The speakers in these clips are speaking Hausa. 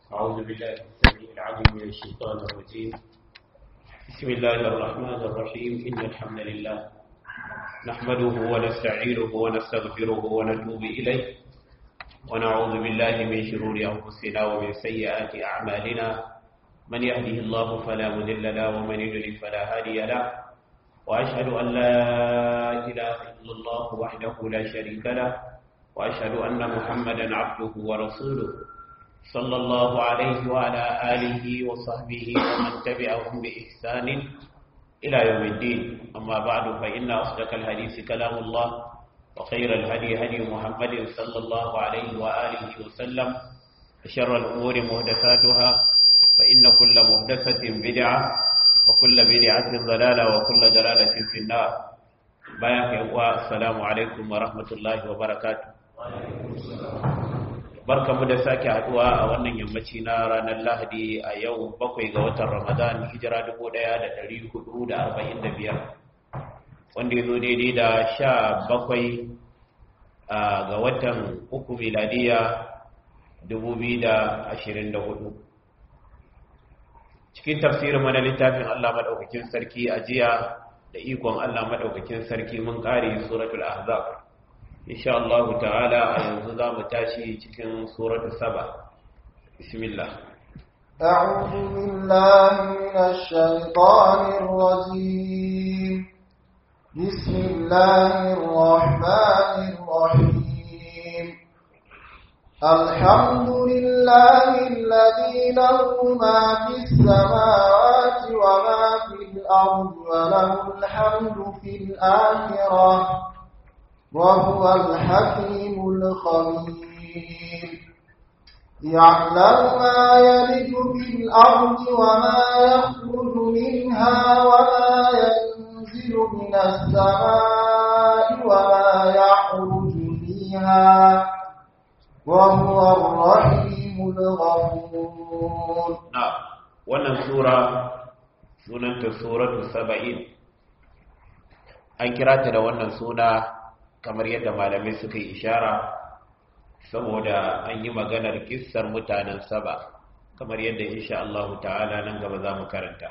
أعوذ بالله السميع العليم من الشيطان الرجيم بسم الله الرحمن الرحيم إن الحمد لله نحمده ونستعينه ونستغفره ونتوب إليه ونعوذ بالله من شرور أنفسنا ومن سيئات أعمالنا من يهده الله فلا مذل له ومن يضلل فلا هادي له وأشهد أن لا إله إلا الله وحده لا شريك له وأشهد أن محمدا عبده ورسوله صلى الله عليه وعلى آله وصحبه ومن تبعهم بإحسان إلى يوم الدين أما بعد فإن أصدق الحديث كلام الله وخير الهدي هدي محمد صلى الله عليه وآله وسلم وشر الأمور مهدثاتها فإن كل مهدثة بدعة وكل بدعة ضلالة وكل ضلالة في النار بياك السلام عليكم ورحمة الله وبركاته barkamu da sake haduwa a wannan yammaci na ranar lahadi a yau bakwai ga watan ramadan hijira 1445 wanda ya zo daidai da sha bakwai ga watan uku miladiya 2024 cikin tafsirin mana littafin allah maɗaukakin sarki a jiya da ikon allah maɗaukakin sarki mun ƙare suratul ahzab insha Allah ta'ala a yanzu za mu tashi cikin suratu saba bismillah أعوذ بالله من الشيطان الرجيم بسم الله الرحمن الرحيم الحمد لله الذي له ما في السماوات وما في الأرض وله الحمد في الآخرة وهو الحكيم الخبير يعلم ما يلج في الأرض وما يخرج منها وما ينزل من السماء وما يعرج فيها وهو الرحيم الغفور نعم wannan sura sunanta suratu saba'in an kira ta da wannan suna kamar yadda malamai suka yi ishara saboda an yi maganar kissar mutanen saba kamar yadda insha Allah ta'ala nan gaba za mu karanta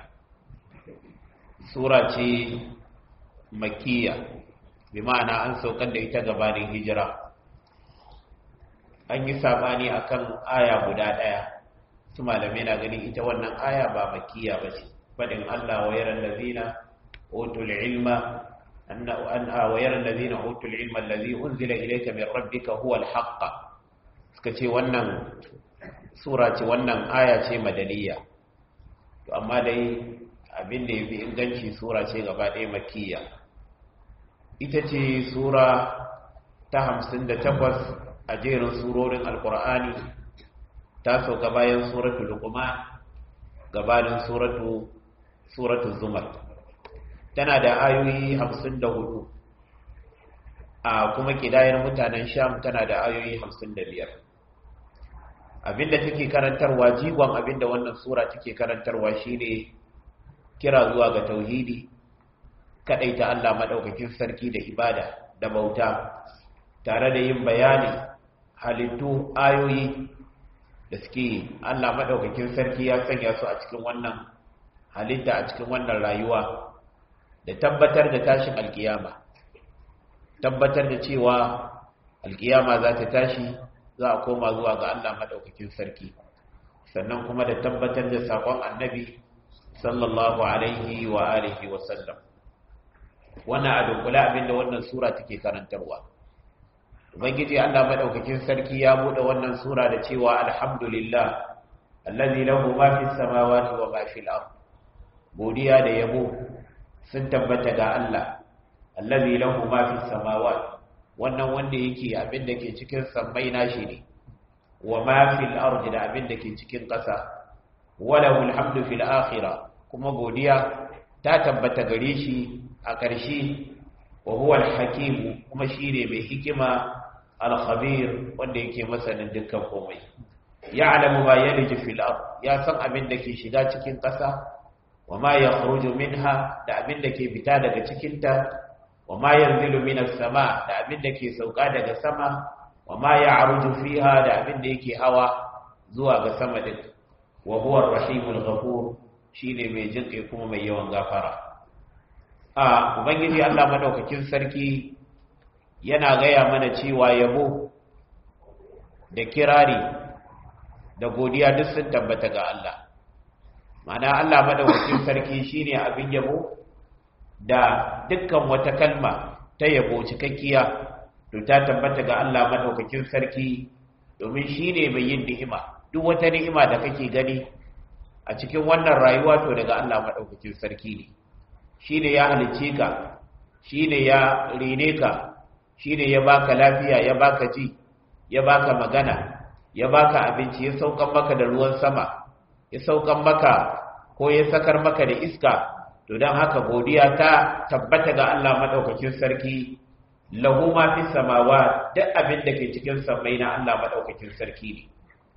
sura ce makiya bi ma'ana an saukar da ita gabanin hijira an yi sabani akan aya guda ɗaya su malamai na ganin ita wannan aya ba makiya ba ce faɗin Allah wa yaran lazina utul ilma أن أن ويرى الذين أوتوا العلم الذي أنزل إليك من ربك هو الحق sukace wannan sura ce wannan aya ce madaniya to amma dai abin da yafi inganci sura ce gaba ɗaya makkiya ita ce sura ta hamsin da takwas a jerin surorin alkur'ani ta sauka bayan suratu luqman gabanin suratu suratu zumar tana da ayoyi hamsin da hudu a kuma kidayar mutanen sham tana da ayoyi hamsin da biyar abinda take karantarwa jigon abinda wannan sura take karantarwa shine kira zuwa ga tauhidi ta Allah madaukakin sarki da ibada da bauta tare da yin bayani halittu ayoyi da suke Allah madaukakin sarki ya sanya su a cikin wannan halitta a cikin wannan rayuwa da tabbatar da tashin alkiyama tabbatar da cewa alkiyama za ta tashi za a koma zuwa ga Allah madaukakin sarki sannan kuma da tabbatar da sakon annabi sallallahu alaihi wa alihi wa sallam wannan a dunkula abinda wannan sura take karantarwa ubangiji Allah madaukakin sarki ya bude wannan sura da cewa alhamdulillah allazi lahu ma fis samawati wa ma fil ard godiya da yabo sun tabbata ga Allah allazi lahu ma fi samawati wannan wanda yake abin da ke cikin sammai nashi ne wa ma fil ardi da abin da ke cikin ƙasa walahu alhamdu fil akhirah kuma godiya ta tabbata gare shi a ƙarshe wa huwa al-hakim kuma shine mai hikima al-khabir wanda yake masanin dukkan komai ya'lamu ma yaliju fil ard ya san abin da ke shiga cikin ƙasa wa ma ya minha da abin da ke fita daga cikinta wa ma yanzilu minas sama da abin da ke sauka daga sama wa ma ya'ruju fiha da abin da yake hawa zuwa ga sama din wa huwa ar-rahimul ghafur shine mai jinkai kuma mai yawan gafara a ubangiji Allah madaukakin sarki yana gaya mana cewa yabo da kirari da godiya duk sun tabbata ga Allah ma'ana Allah madaukakin sarki shine abin yabo da dukkan wata kalma ta yabo cikakkiya to ta tabbata ga Allah madaukakin sarki domin shine mai yin ni'ima duk wata ni'ima da kake gani a cikin wannan rayuwa to daga Allah madaukakin sarki ne shine ya halicce ka shine ya rene ka shine ya baka lafiya ya baka ji ya baka magana ya baka abinci ya saukan maka da ruwan sama ya saukan maka ko ya sakar maka da iska to don haka godiya ta tabbata ga Allah madaukakin sarki lahu ma fi samawa duk abin da ke cikin sammai na Allah madaukakin sarki ne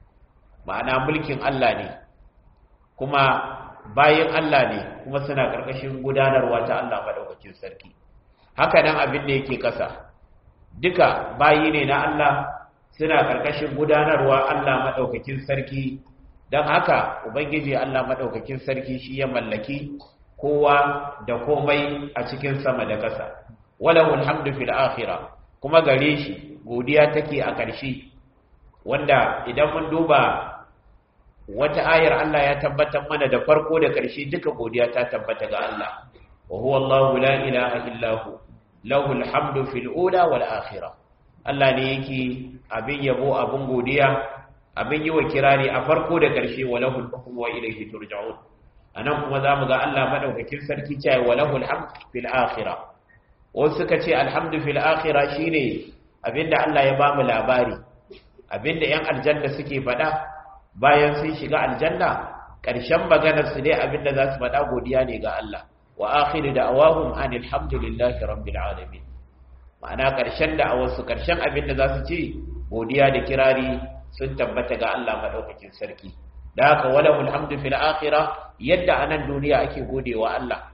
ma'ana mulkin Allah ne kuma bayan Allah ne kuma suna karkashin gudanarwa ta Allah madaukakin sarki haka nan abin da yake kasa duka bayi ne na Allah suna karkashin gudanarwa Allah madaukakin sarki don haka ubangiji Allah madaukakin sarki shi ya mallaki kowa da komai a cikin sama da ƙasa walahu alhamdu fil akhirah kuma gare shi godiya take a ƙarshe wanda idan mun duba wata ayar Allah ya tabbatar mana da farko da ƙarshe duka godiya ta tabbata ga Allah wa huwa Allahu la ilaha illa hu lahu alhamdu fil ula wal akhirah Allah ne yake abin yabo abin godiya abin yi wa kirari a farko da ƙarshe wa lahu al-hukmu wa ilayhi turja'un anan kuma zamu ga Allah madaukakin sarki cewa wa lahu alhamdu fil akhirah wasu suka ce alhamdu fil akhirah shine abinda Allah ya bamu labari abinda yan aljanna suke faɗa bayan sun shiga aljanna ƙarshen maganar su dai abinda za su faɗa godiya ne ga Allah wa akhiru da'awahum anil hamdulillahi rabbil alamin ma'ana ƙarshen da'awar su ƙarshen abinda za su ce godiya da kirari sun tabbata ga Allah madaukakin sarki da haka walahul hamdu fil akhirah yadda anan duniya ake godewa Allah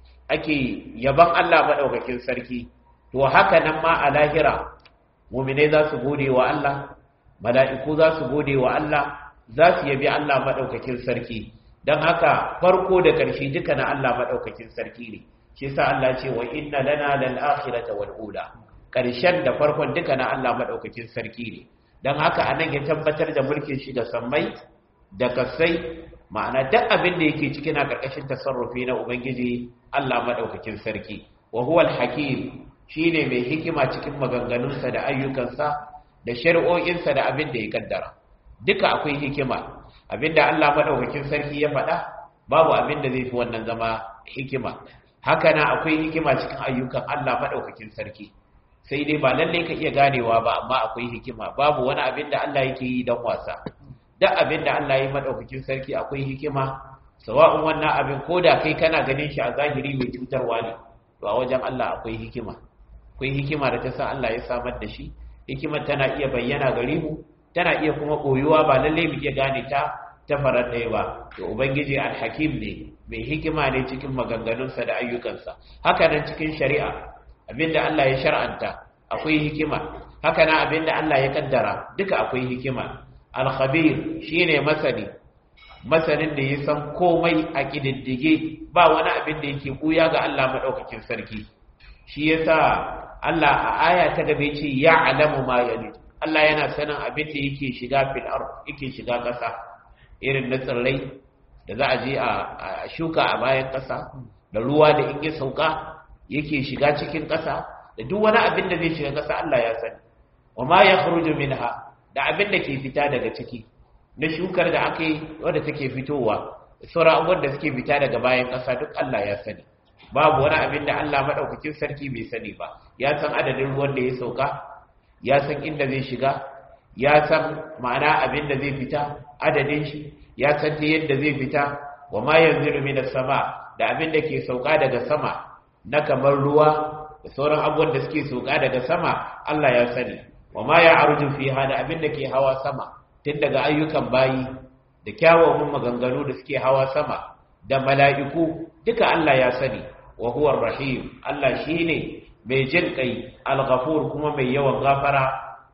ake yaban Allah maɗaukakin sarki to haka nan ma a lahira muminai za su gode wa Allah mala'iku za su gode wa Allah za su yabi Allah maɗaukakin sarki don haka farko da ƙarshe duka na Allah maɗaukakin sarki ne shi sa Allah ce wa inna lana lal akhirata wal ula ƙarshen da farkon duka na Allah maɗaukakin sarki ne don haka anan ya tabbatar da mulkin shi da sammai da kasai ma'ana duk abin da yake cikin a ƙarƙashin tasarrufi na ubangiji Allah maɗaukakin sarki wa huwa al-hakim shine mai hikima cikin maganganunsa da ayyukansa da shari'o'insa da abin da ya kaddara duka akwai hikima abinda Allah maɗaukakin sarki ya faɗa babu abin da zai fi wannan zama hikima haka na akwai hikima cikin ayyukan Allah maɗaukakin sarki sai dai ba lallai ka iya ganewa ba amma akwai hikima babu wani abin da Allah yake yi don wasa duk abin da Allah ya maɗaukakin sarki akwai hikima sawa'un wannan abin ko da kai kana ganin shi a zahiri mai cutarwa ne to a wajen Allah akwai hikima akwai hikima da ta sa Allah ya samar da shi hikimar tana iya bayyana gare mu tana iya kuma koyuwa ba lalle mu iya gane ta ta farar ɗaya ba to ubangiji alhakim ne mai hikima ne cikin maganganunsa da ayyukansa haka nan cikin shari'a abinda Allah ya shar'anta akwai hikima haka nan abinda Allah ya kaddara duka akwai hikima alkhabir shine masani masanin da ya san komai a kididdige ba wani abin da yake buya ga Allah madaukakin sarki shi yasa Allah a aya ta gabe ce ya'lamu ma yalid Allah yana sanin abin da yake shiga fil ard yake shiga kasa irin na tsirrai da za a je a shuka a bayan kasa da ruwa da in ya sauka yake shiga cikin kasa da duk wani abin da zai shiga kasa Allah ya sani wa ma yakhruju minha da abin da ke fita daga ciki na shukar da aka yi wadda take fitowa sauran abubuwan da suke fita daga bayan ƙasa duk Allah ya sani babu wani abin da Allah maɗaukakin sarki bai sani ba ya san adadin ruwan da ya sauka ya san inda zai shiga ya san ma'ana abin da zai fita adadin shi ya san ta yadda zai fita wa ma yanzilu minas sama da abin da ke sauka daga sama na kamar ruwa da sauran abubuwan da suke sauka daga sama Allah ya sani wa ma ya arju fiha da abin da ke hawa sama tun daga ayyukan bayi da kyawawan maganganu da suke hawa sama da mala'iku duka Allah ya sani wa huwa rahim Allah shine mai jin kai al-ghafur kuma mai yawan gafara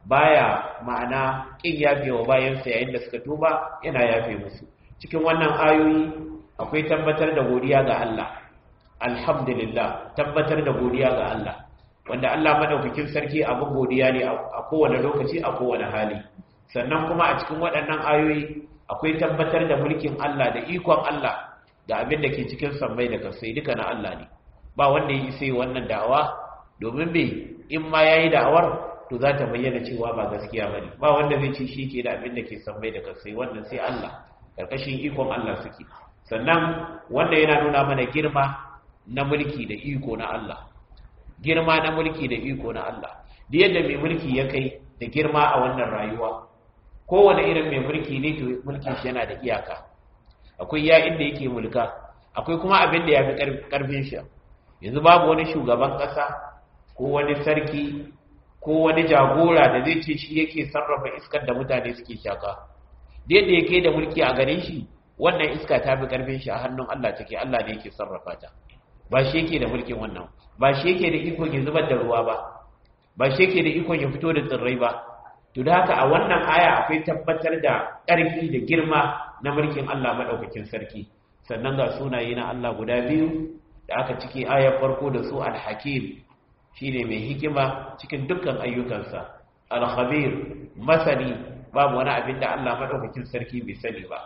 baya ma'ana kin yafe wa bayansa yayin da suka tuba yana yafe musu cikin wannan ayoyi akwai tabbatar da godiya ga Allah alhamdulillah tabbatar da godiya ga Allah wanda Allah madaukakin sarki abin godiya ne a kowane lokaci a kowane hali sannan kuma a cikin waɗannan ayoyi akwai tabbatar da mulkin Allah da ikon Allah da abin da ke cikin sammai da kasai duka na Allah ne ba wanda ya isa wannan da'awa domin bai in ma yayi da'awar to za ta bayyana cewa ba gaskiya bane ba wanda zai ce shi ke da abin da ke sammai da kasai wannan sai Allah karkashin ikon Allah suke sannan wanda yana nuna mana girma na mulki da iko na Allah girma na mulki da iko na Allah da yadda mai mulki ya kai da girma a wannan rayuwa kowane irin mai mulki ne to mulkin shi yana da iyaka akwai ya inda yake mulka akwai kuma abin da ya fi karfin shi yanzu babu wani shugaban ƙasa ko wani sarki ko wani jagora da zai ce shi yake sarrafa iskar da mutane suke shaka da yadda yake da mulki a gare shi wannan iska ta fi karfin shi a hannun Allah take Allah ne yake sarrafa ta ba shi yake da mulkin wannan ba shi yake da ikon ya zubar da ruwa ba ba shi yake da ikon ya fito da tsirrai ba to da haka a wannan aya akwai tabbatar da ƙarfi da girma na mulkin Allah madaukakin sarki sannan ga sunaye na Allah guda biyu da aka ciki ayar farko da su al-hakim shine mai hikima cikin dukkan ayyukansa al-khabir masani babu wani abin da Allah madaukakin sarki bai sani ba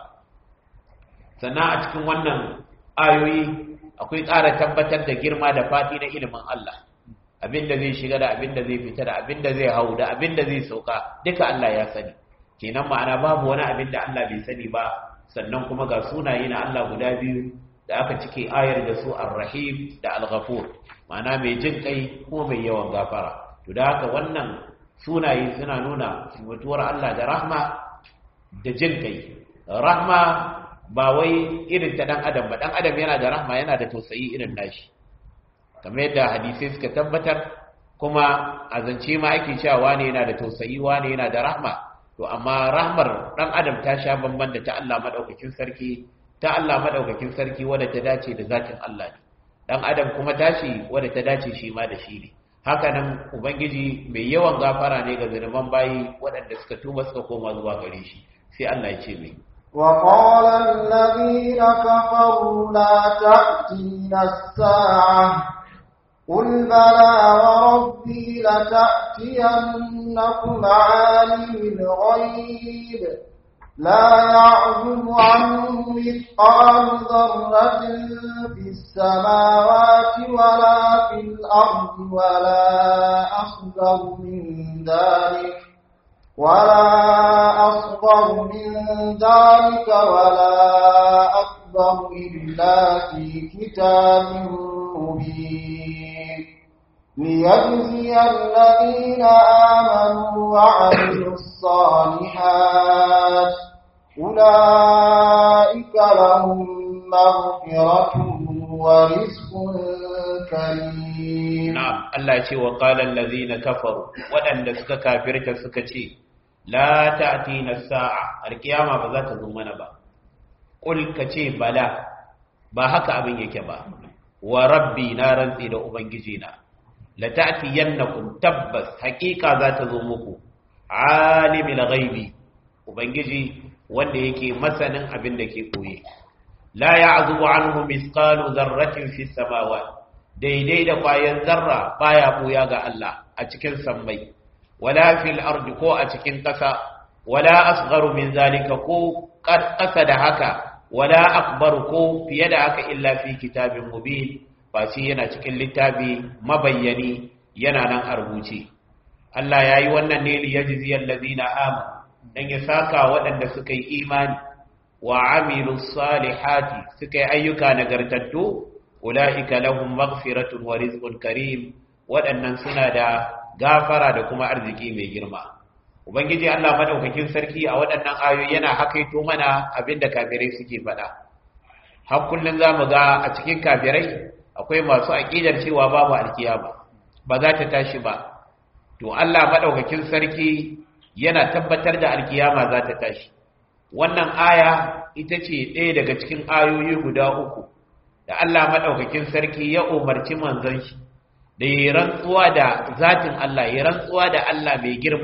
sannan a cikin wannan ayoyi akwai ƙara tabbatar da girma da fadi na ilimin Allah abinda zai shiga da abinda zai fita da abinda zai hau da abinda zai sauka duka Allah ya sani kenan ma'ana babu wani abin da Allah bai sani ba sannan kuma ga sunaye na Allah guda biyu da aka cike ayar da su ar-rahim da al-ghafur ma'ana mai jin kai kuma mai yawan gafara to da haka wannan sunaye suna nuna sifatuwar Allah da rahma da jin kai rahma ba wai irin ta dan adam ba dan adam yana da rahma yana da tausayi irin nashi kamar yadda hadisai suka tabbatar kuma a zance ma ake cewa wane yana da tausayi wane yana da rahma to amma rahmar dan adam ta sha bamban da ta Allah madaukakin sarki ta Allah madaukakin sarki wadda ta dace da zatin Allah ne dan adam kuma tashi wadda ta dace shi ma da shi ne haka nan ubangiji mai yawan gafara ne ga zunuban bayi waɗanda suka tuba suka koma zuwa gare shi sai Allah ya ce mai وقال الذين كفروا لا تأتينا الساعة قل بلى وربي لتأتينكم عالم الغيب لا يعزب عنه مثقال ذرة في السماوات ولا في الأرض ولا أصغر من ذلك ولا أصغر من ذلك ولا أكبر إلا في كتاب مبين ليجزي الذين آمنوا وعملوا الصالحات أولئك لهم مغفرة ورزق كريم نعم الله يقول وقال الذين كفروا وأن سكا كافرة سكا لا تأتينا الساعة القيامة بذات زمنا با قل كتي بلا با هكا أبن يكبا وربي نارا إلى أبنجينا لتأتينكم تبس حقيقة ذات زمكم عالم الغيب أبنجي wanda yake masanin abin da ke koye la ya'zubu anhu misqalu dharratin fi samawati daidai da kwayan zarra baya buya ga Allah a cikin sammai wala fil ardi ko a cikin ƙasa wala asgharu min zalika ko ƙasa da haka wala akbar ko fiye da haka illa fi kitabin mubin ba shi yana cikin littafi mabayyani yana nan a rubuce Allah yayi wannan ne li yajzi allazina amanu dan ya saka waɗanda suka yi imani wa amilu salihati suka yi ayyuka nagartattu ula'ika lahum maghfiratun wa rizqun karim waɗannan suna da gafara da kuma arziki mai girma ubangiji Allah madaukakin sarki a waɗannan ayoyi yana hakaito mana abinda kafirai suke faɗa har kullun zamu ga a cikin kafirai akwai masu aqidar cewa babu alkiyama ba za ta tashi ba to Allah madaukakin sarki yana tabbatar da alkiyama za ta tashi wannan aya ita ce ɗaya daga cikin ayoyi guda uku da Allah maɗaukakin sarki ya umarci manzon shi da ya rantsuwa da zatin Allah ya rantsuwa da Allah mai girma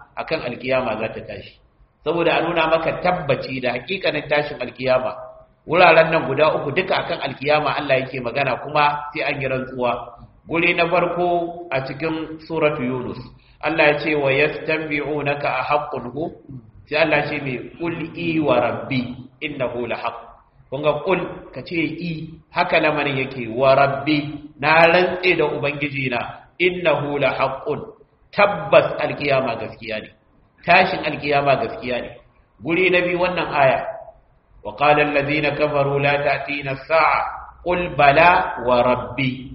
akan alkiyama za ta tashi saboda a nuna maka tabbaci da hakikanin tashin alkiyama wuraren nan guda uku duka akan alkiyama Allah yake magana kuma sai an yi rantsuwa guri na farko a cikin suratu yunus Allah ya ce wa yastanbi'unaka a haqqun hu sai Allah ya ce mai qul i wa rabbi innahu la haqq kun ga qul ka ce i haka lamarin yake wa rabbi na rantse da ubangiji na innahu la haqqun tabbas alkiyama gaskiya ne tashin alkiyama gaskiya ne guri na biyu wannan aya wa qala allazina kafaru la ta'tina as-sa'a qul bala wa rabbi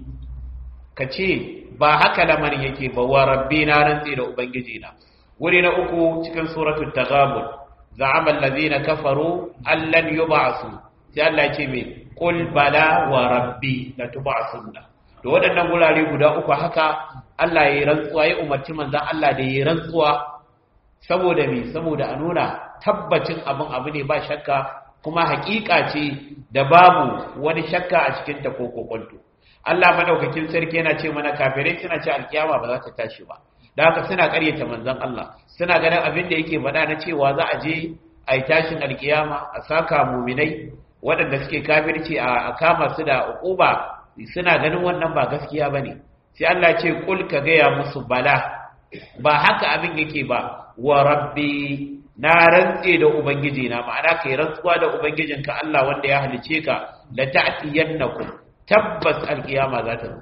kace ba haka lamarin yake ba wa rabbi na rantsi da ubangiji na guri na uku cikin suratul taghabun za'ama allazina kafaru allan yub'asu sai Allah ya ce me qul bala wa rabbi la tub'asunna to waɗannan gurare guda uku haka Allah ya yi rantsuwa ya umarci manzon Allah da ya yi rantsuwa saboda me saboda a nuna tabbacin abin abu ne ba shakka kuma hakika ce da babu wani shakka a cikin ta ko kokonto Allah madaukakin sarki yana ce mana kafirai suna ce alkiyama ba za ta tashi ba da haka suna karyata manzon Allah suna ganin abin da yake faɗa na cewa za a je a yi tashin alkiyama a saka muminai waɗanda suke kafirci a kama su da uquba suna ganin wannan ba gaskiya bane sai Allah ce kul ka gaya musu bala ba haka abin yake ba wa rabbi na rantse da ubangiji na ma'ana kai rantsuwa da ubangijinka Allah wanda ya halice ka la ta'tiyannakum tabbas alkiyama za ta zo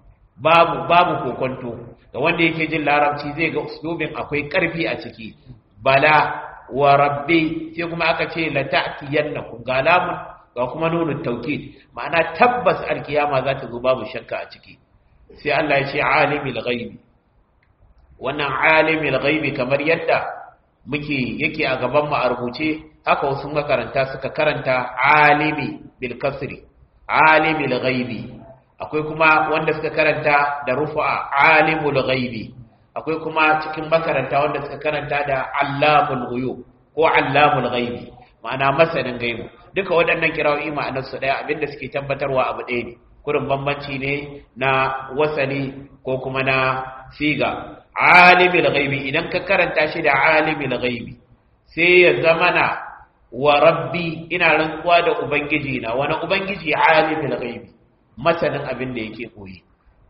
babu babu kokonto ga wanda yake jin larabci zai ga uslubin akwai karfi a ciki bala wa rabbi sai kuma aka ce la ta'tiyannakum ga lamun ga kuma nunu tawkid ma'ana tabbas alkiyama za ta zo babu shakka a ciki sai Allah ya ce alimul ghaibi wannan alimul ghaibi kamar yadda muke yake a gaban mu a rubuce haka wasu makaranta suka karanta alimi bil kasri alimul ghaibi akwai kuma wanda suka karanta da rufa alimul ghaibi akwai kuma cikin makaranta wanda suka karanta da allamul ghuyub ko allamul ghaibi ma'ana masanin gaibu duka waɗannan kirawoyi ma'anar su ɗaya abinda suke tabbatarwa abu ɗaya ne kurin bambanci ne na wasani ko kuma na siga alimul ghaibi idan ka karanta shi da alimul ghaibi sai ya zamana wa rabbi ina rantsuwa da ubangiji na wani ubangiji alimul ghaibi masanin abin da yake koyi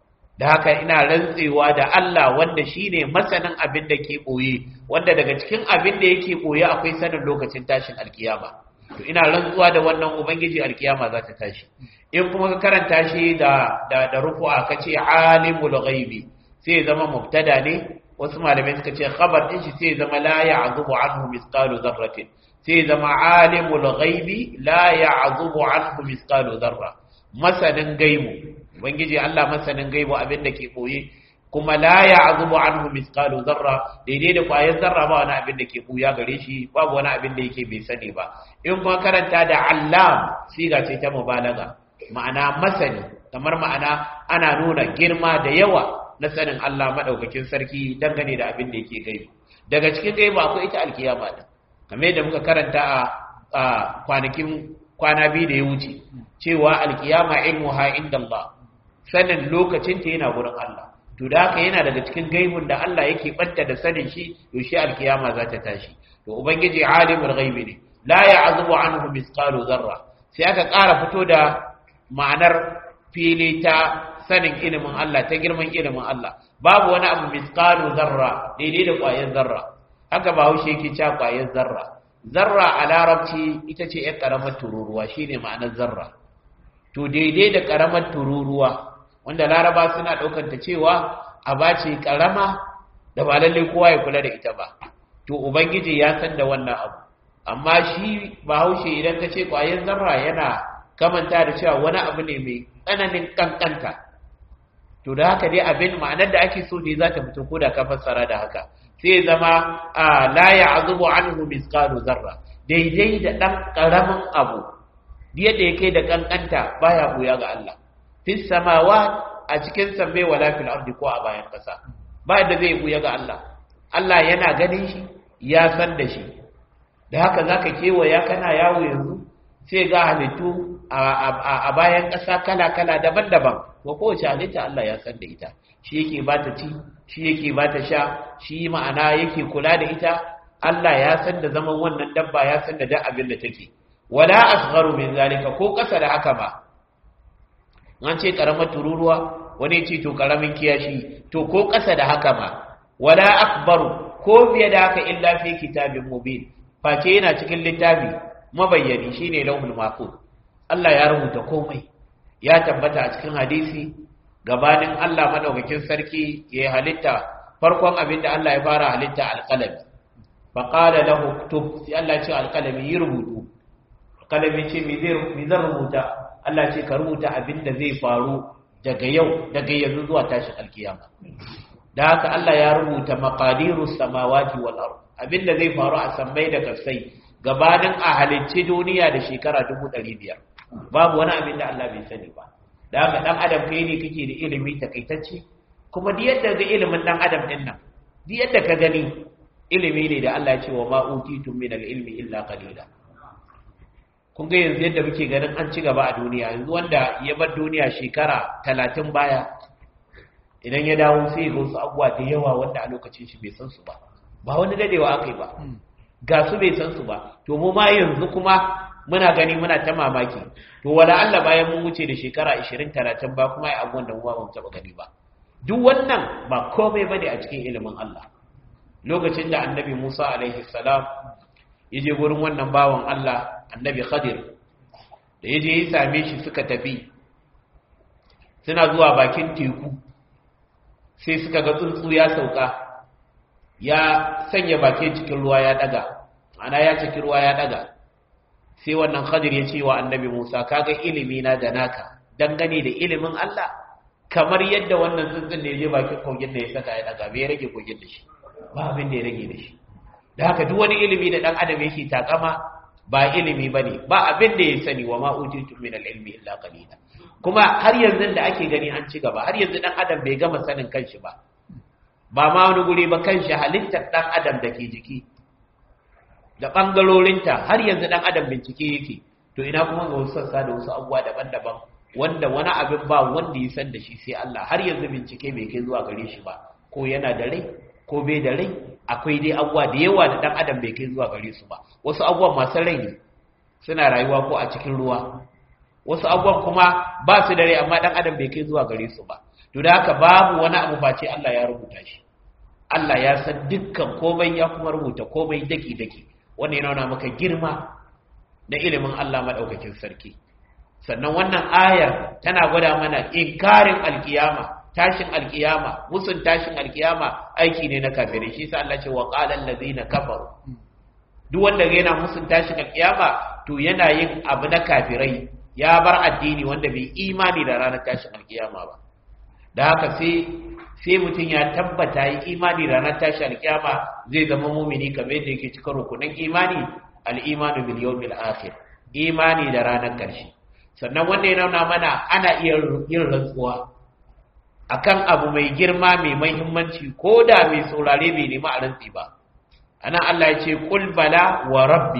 da haka ina rantsewa da Allah wanda shine masanin abin da ke koyi wanda daga cikin abin da yake koyi akwai sanin lokacin tashin alkiyama to ina rantsuwa da wannan ubangiji alkiyama za ta tashi in kuma ka karanta shi da da da rufu'a kace alimul ghaibi sai zama mubtada ne wasu malamai suka ce khabar din shi sai zama la ya'zubu anhu misqalu dharratin sai zama alimul ghaibi la ya'zubu anhu misqalu dharra masanin gaibu ubangiji Allah masanin gaibu abin da ke koyi kuma la ya'zubu anhu misqalu dharra daidai da kwayar zarra ba wani abin da ke buya gare shi babu wani abin da yake bai sani ba in kuma karanta da allam siga ce ta mubalaga ma'ana masani kamar ma'ana ana nuna girma da yawa na sanin Allah madaukakin sarki dangane da abin da yake gaibu daga cikin gaibu akwai ita alkiyama din kamar yadda muka karanta a kwanakin kwana biyu da ya wuce cewa alkiyama ilmuha inda Allah sanin lokacin ta yana gurin Allah to da haka yana daga cikin gaibun da Allah yake banta da sanin shi yaushe alkiyama za ta tashi to ubangiji alimul ghaibi ne la ya'zubu anhu misqalu zarra sai aka ƙara fito da ma'anar fili ta sanin ilimin Allah ta girman ilimin Allah babu wani abu misqalu zarra daidai da ƙwayar zarra haka ba haushe yake cewa ƙwayar zarra zarra a larabci ita ce ‘yan ƙaramar tururuwa shi ne ma'anar zarra to daidai da ƙaramar tururuwa wanda laraba suna ɗaukanta cewa a ba ce ƙarama da ba lallai kowa ya kula da ita ba to ubangiji ya san da wannan abu amma shi bahaushe idan ka ce ƙwayar zarra yana kamanta da cewa wani abu ne mai tsananin ƙanƙanta to da haka dai abin ma'anar da ake so ne za ta fito ko da ka fassara da haka sai zama a la ya'zubu anhu misqalu zarra daidai da dan karamin abu yadda yake da kankanta baya buya ga Allah fis samawat a cikin sammai wala fil ardi ko a bayan kasa ba da zai buya ga Allah Allah yana ganin shi ya san da shi da haka zaka kewaya kana yawo yanzu sai ga halittu a bayan kasa kala kala daban-daban ko kowace halitta Allah ya san da ita shi yake ba ta ci shi yake ba ta sha shi ma'ana yake kula da ita Allah ya san da zaman wannan dabba ya san da duk abin da take wala asgharu min zalika ko kasa da haka ba an ce karamar tururuwa wani ce to karamin kiyashi to ko kasa da haka ma wala akbaru ko biye da haka illa fi kitabin mubin face yana cikin littafi mabayyani shine lauhul mahfuz Allah ya rubuta komai ya tabbata a cikin hadisi gabanin Allah madaukakin sarki ya halitta farkon abin da Allah ya fara halitta alqalami fa qala lahu uktub sai Allah ya ce alqalami yi rubutu alqalami ce me zai me zan rubuta Allah ce ka rubuta abin da zai faru daga yau daga yanzu zuwa tashin alkiyama da haka Allah ya rubuta maqadirus samawati wal ard abin da zai faru a sammai da kasai gabanin a halicci duniya da shekara 500 babu wani abin da Allah bai sani ba da haka dan adam kai ne kake da ilimi takaitacce kuma duk yadda ga ilimin dan adam din nan duk yadda ka gani ilimi ne da Allah ya ce wa ma utitum min al-ilmi illa qalila kun ga yanzu yadda muke ganin an ci gaba a duniya yanzu wanda ya bar duniya shekara 30 baya idan ya dawo sai ga wasu abubuwa da yawa wanda a lokacin shi bai san su ba ba wani dadewa akai ba ga su bai san su ba to mu ma yanzu kuma muna gani muna ta mamaki to wala Allah bayan mun wuce da shekara 20 30 ba kuma ai abubuwan da mu ba mu taba gani ba duk wannan ba komai bane a cikin ilimin Allah lokacin da annabi Musa alaihi salam ya je gurin wannan bawan Allah annabi Khadir da ya je ya same shi suka tafi suna zuwa bakin teku sai suka ga tsuntsu ya sauka ya sanya bakin cikin ruwa ya daga ana ya cikin ruwa ya daga sai wannan Khadir ya ce wa annabi Musa kaga ilimi na da naka dangane da ilimin Allah kamar yadda wannan tsuntsun da ya je bakin kogin da ya saka ya daga bai rage kogin da shi ba abin da ya rage da shi da haka duk wani ilimi da dan adam yake takama ba ilimi bane ba abin da ya sani wa ma utitu min al-ilmi illa qalila kuma har yanzu da ake gani an ci gaba har yanzu dan adam bai gama sanin kanshi ba ba ma wani guri ba kanshi halittar dan adam da ke jiki da bangarorinta har yanzu dan adam bincike yake to ina kuma ga wasu sassa da wasu abubuwa daban-daban wanda wani abin ba wanda ya san da shi sai Allah har yanzu bincike bai kai zuwa gare shi ba ko yana da rai ko bai da rai akwai dai abubuwa da yawa da dan adam bai kai zuwa gare su ba wasu abubuwan masu rai ne suna rayuwa ko a cikin ruwa wasu abubuwan kuma ba su da rai amma dan adam bai kai zuwa gare su ba to da haka babu wani abu face Allah ya rubuta shi Allah ya san dukkan komai ya kuma rubuta komai daki daki wannan yana nuna maka girma na ilimin Allah madaukakin sarki sannan wannan ayar tana gwada mana inkarin alkiyama tashin alkiyama musun tashin alkiyama aiki ne na kafirai shi sa Allah ce wa qala allazina kafaru duk wanda yana musun tashin alkiyama to yana yin abu na kafirai ya bar addini wanda bai imani da ranar tashin alkiyama ba da haka sai sai mutum ya tabbata yi imani da ranar tashin alkiyama zai zama mumini kamar yadda yake cikin rukunin imani al-imanu bil yawmil akhir imani da ranar karshe sannan wanda ya nuna mana ana iya yin rantsuwa akan abu mai girma mai mahimmanci ko da mai saurare bai nemi a rantsi ba ana Allah ya ce kul bala wa rabbi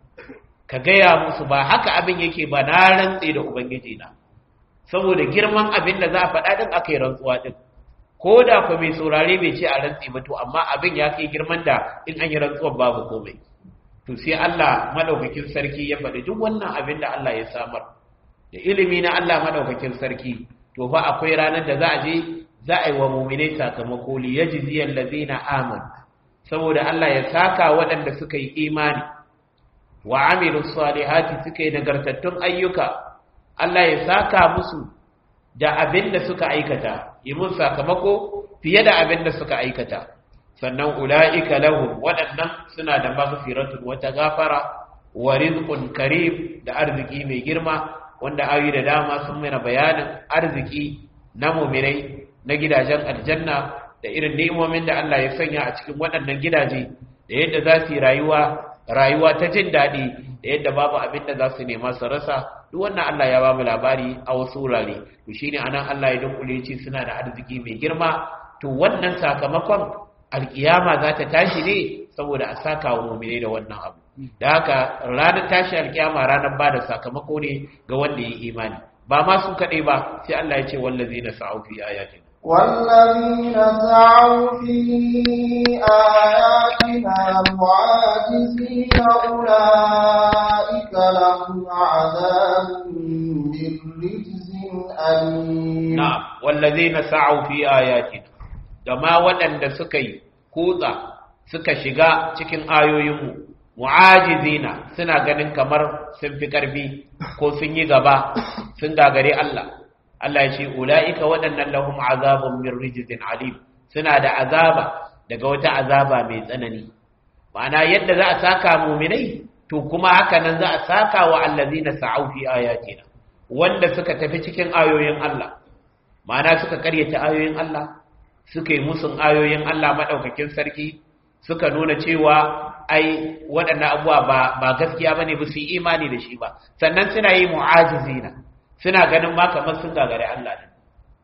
ka gaya musu ba haka abin yake ba na rantsi da ubangiji na saboda girman abin da za a faɗa din aka yi rantsuwa din ko da ku mai saurare bai ce a rantsi ba to amma abin ya kai girman da in an yi rantsuwar babu komai to sai Allah madaukakin sarki ya faɗi duk wannan abin da Allah ya samar da ilimi na Allah madaukakin sarki to fa akwai ranar da za a je za a yi wa mu'minai sakamako li yajziyal ladina amanu saboda Allah ya saka waɗanda suka yi imani wa amilus salihati suka yi nagartattun ayyuka Allah ya saka musu da abin da suka aikata yi mun sakamako fiye da abin da suka aikata sannan ula'ika lahum waɗannan suna da maghfiratun wata gafara wa rizqun karim da arziki mai girma wanda ayi da dama sun mana bayanin arziki na mu'minai na gidajen aljanna da irin ni'imomin da Allah ya sanya a cikin waɗannan gidaje da yadda za su yi rayuwa rayuwa ta jin daɗi da yadda babu abin da za su nema su rasa duk wannan Allah ya ba mu labari a wasu wurare to shine anan Allah ya dunkule ce suna da arziki mai girma to wannan sakamakon alkiyama za ta tashi ne saboda a saka wa mu'mine da wannan abu da haka ranar tashi alkiyama ranar ba da sakamako ne ga wanda ya imani ba ma su kaɗai ba sai Allah ya ce wallazina sa'u fi ayatina والذين سعوا في آياتنا معاجزين أولئك لهم عذاب من رجز أليم na'am wallazina sa'u fi ayatina da ma waɗanda suka yi kutsa suka shiga cikin ayoyinmu mu'ajizina suna ganin kamar sun fi ƙarfi ko sun yi gaba sun gagare Allah Allah ya ce ula'ika waɗannan lahum azabun min rijzin alim suna da azaba daga wata azaba mai tsanani ma'ana yadda za a saka muminai to kuma haka nan za a saka wa allazina sa'u fi ayatina wanda suka tafi cikin ayoyin Allah ma'ana suka karyata ayoyin Allah suka yi musun ayoyin Allah madaukakin sarki suka nuna cewa ai waɗannan abubuwa ba ba gaskiya bane ba su yi imani da shi ba sannan suna yi mu'ajizina suna ganin ma kamar sun gagare Allah ne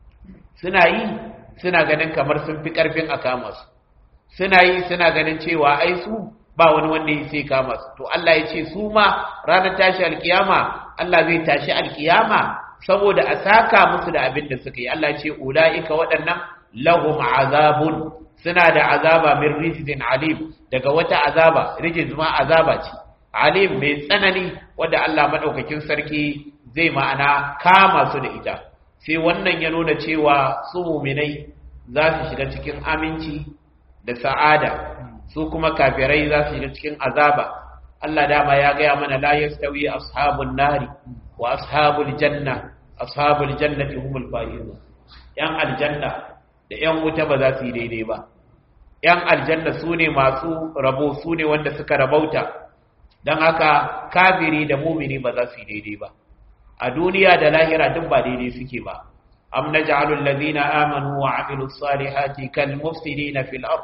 suna yi suna ganin kamar sun fi karfin a kama su suna yi suna ganin cewa ai su ba wani wanda ya sai kama su to Allah ya ce su ma ranar tashi alkiyama Allah zai tashi alkiyama saboda a saka musu da abin da suka yi Allah ya ce ulaika waɗannan lahum azabun suna da azaba min rijzin alim daga wata azaba rijiz ma azaba ce alim mai tsanani wanda Allah madaukakin sarki zai ma'ana kama su da ita sai wannan ya nuna cewa su muminai za su shiga cikin aminci da sa'ada su kuma kafirai za su shiga cikin azaba Allah dama ya gaya mana la yastawi ashabun nari wa ashabul janna ashabul jannati humul faizun yan aljanna da yan wuta ba za su yi daidai ba yan aljanna su ne masu rabo su ne wanda suka rabauta don haka kafiri da mumini ba za su yi daidai ba a duniya da lahira duk ba daidai suke ba am naj'alu allazina amanu wa amilus salihati kal mufsidina fil ard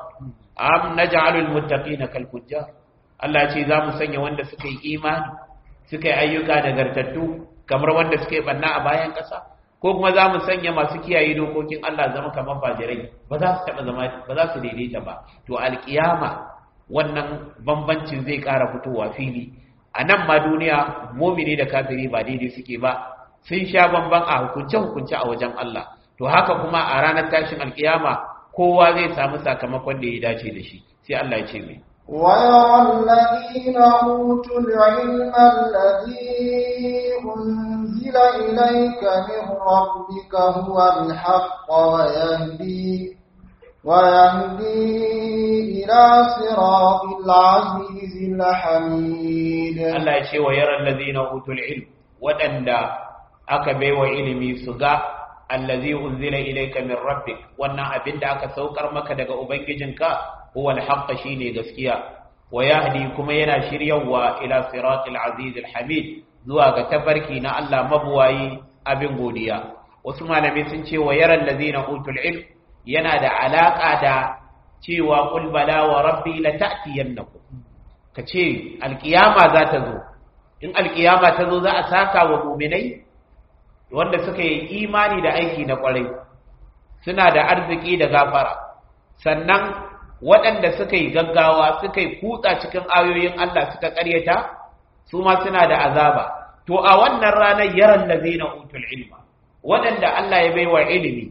am naj'alu al muttaqina kal fujjar Allah ce za mu sanya wanda suka yi imani suka yi ayyuka nagartattu kamar wanda suka yi banna a bayan ƙasa ko kuma za mu sanya masu kiyaye dokokin Allah zama kamar fajirai ba za su taɓa zama ba za su daidaita ba to alƙiyama wannan bambancin zai ƙara fitowa fili a nan ma duniya mumini da kafiri ba daidai suke ba sun sha bamban a hukunce-hukunce a wajen Allah to haka kuma a ranar tashin alkiyama kowa zai samu sakamakon da ya dace da shi sai Allah ya ce mai ويرى الذين أوتوا العلم الذي أنزل إليك من ربك هو الحق ويهدي ويهدي إلى صراط العزيز الحميد Allah ya ce wa yaran ladina utul ilm waɗanda aka baiwa ilimi su ga allazi unzila ilayka min rabbik wannan abin da aka saukar maka daga ubangijinka huwa alhaq shine gaskiya wa yahdi kuma yana shiryawa ila siratil aziz alhamid zuwa ga tabarki na Allah mabuwayi abin godiya wasu malamai sun ce wa yaran ladina utul ilm yana da alaka da cewa qul bala wa rabbi la ta'tiyannakum kace alkiyama za ta zo in alkiyama ta zo za a saka wa mu'minai wanda suka yi imani da aiki na kwarai suna da arziki da gafara sannan waɗanda suka yi gaggawa suka yi kutsa cikin ayoyin Allah suka ƙaryata su ma suna da azaba to a wannan ranar yaran da zai na utul ilma waɗanda Allah ya baiwa ilimi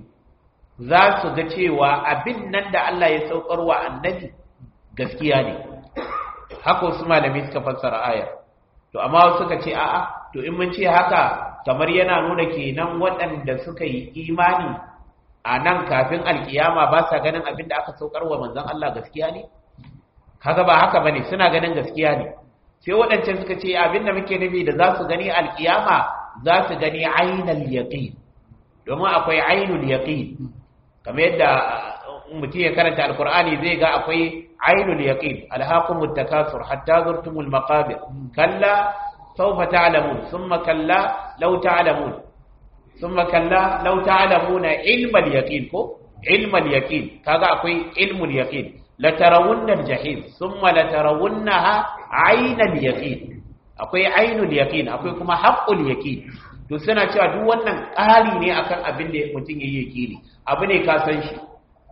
za su ga cewa abin nan da Allah ya saukar wa annabi gaskiya ne haka wasu malami suka fassara ayar to amma suka ce a'a to in mun ce haka kamar yana nuna kenan waɗanda suka yi imani a nan kafin alkiyama ba sa ganin abin da aka saukar wa manzon Allah gaskiya ne kaga ba haka bane suna ganin gaskiya ne sai waɗancan suka ce abin da muke nufi da za su gani alkiyama za su gani ainal yaqin domin akwai ainul yaqin kamar yadda mutum ya karanta alkur'ani zai ga akwai ainul yaqin alhaqumut takasur hatta zurtumul maqabir kalla sawfa ta'lamun thumma kalla law ta'lamun thumma kalla law ta'lamuna ilmal yaqin ko ilmal yaqin kaga akwai ilmul yaqin la tarawunna aljahim thumma la tarawunnaha aynal yaqin akwai ainul yaqin akwai kuma haqqul yaqin to suna cewa duk wannan ƙari ne akan abin da mutum yayi yaqini abu ne ka san shi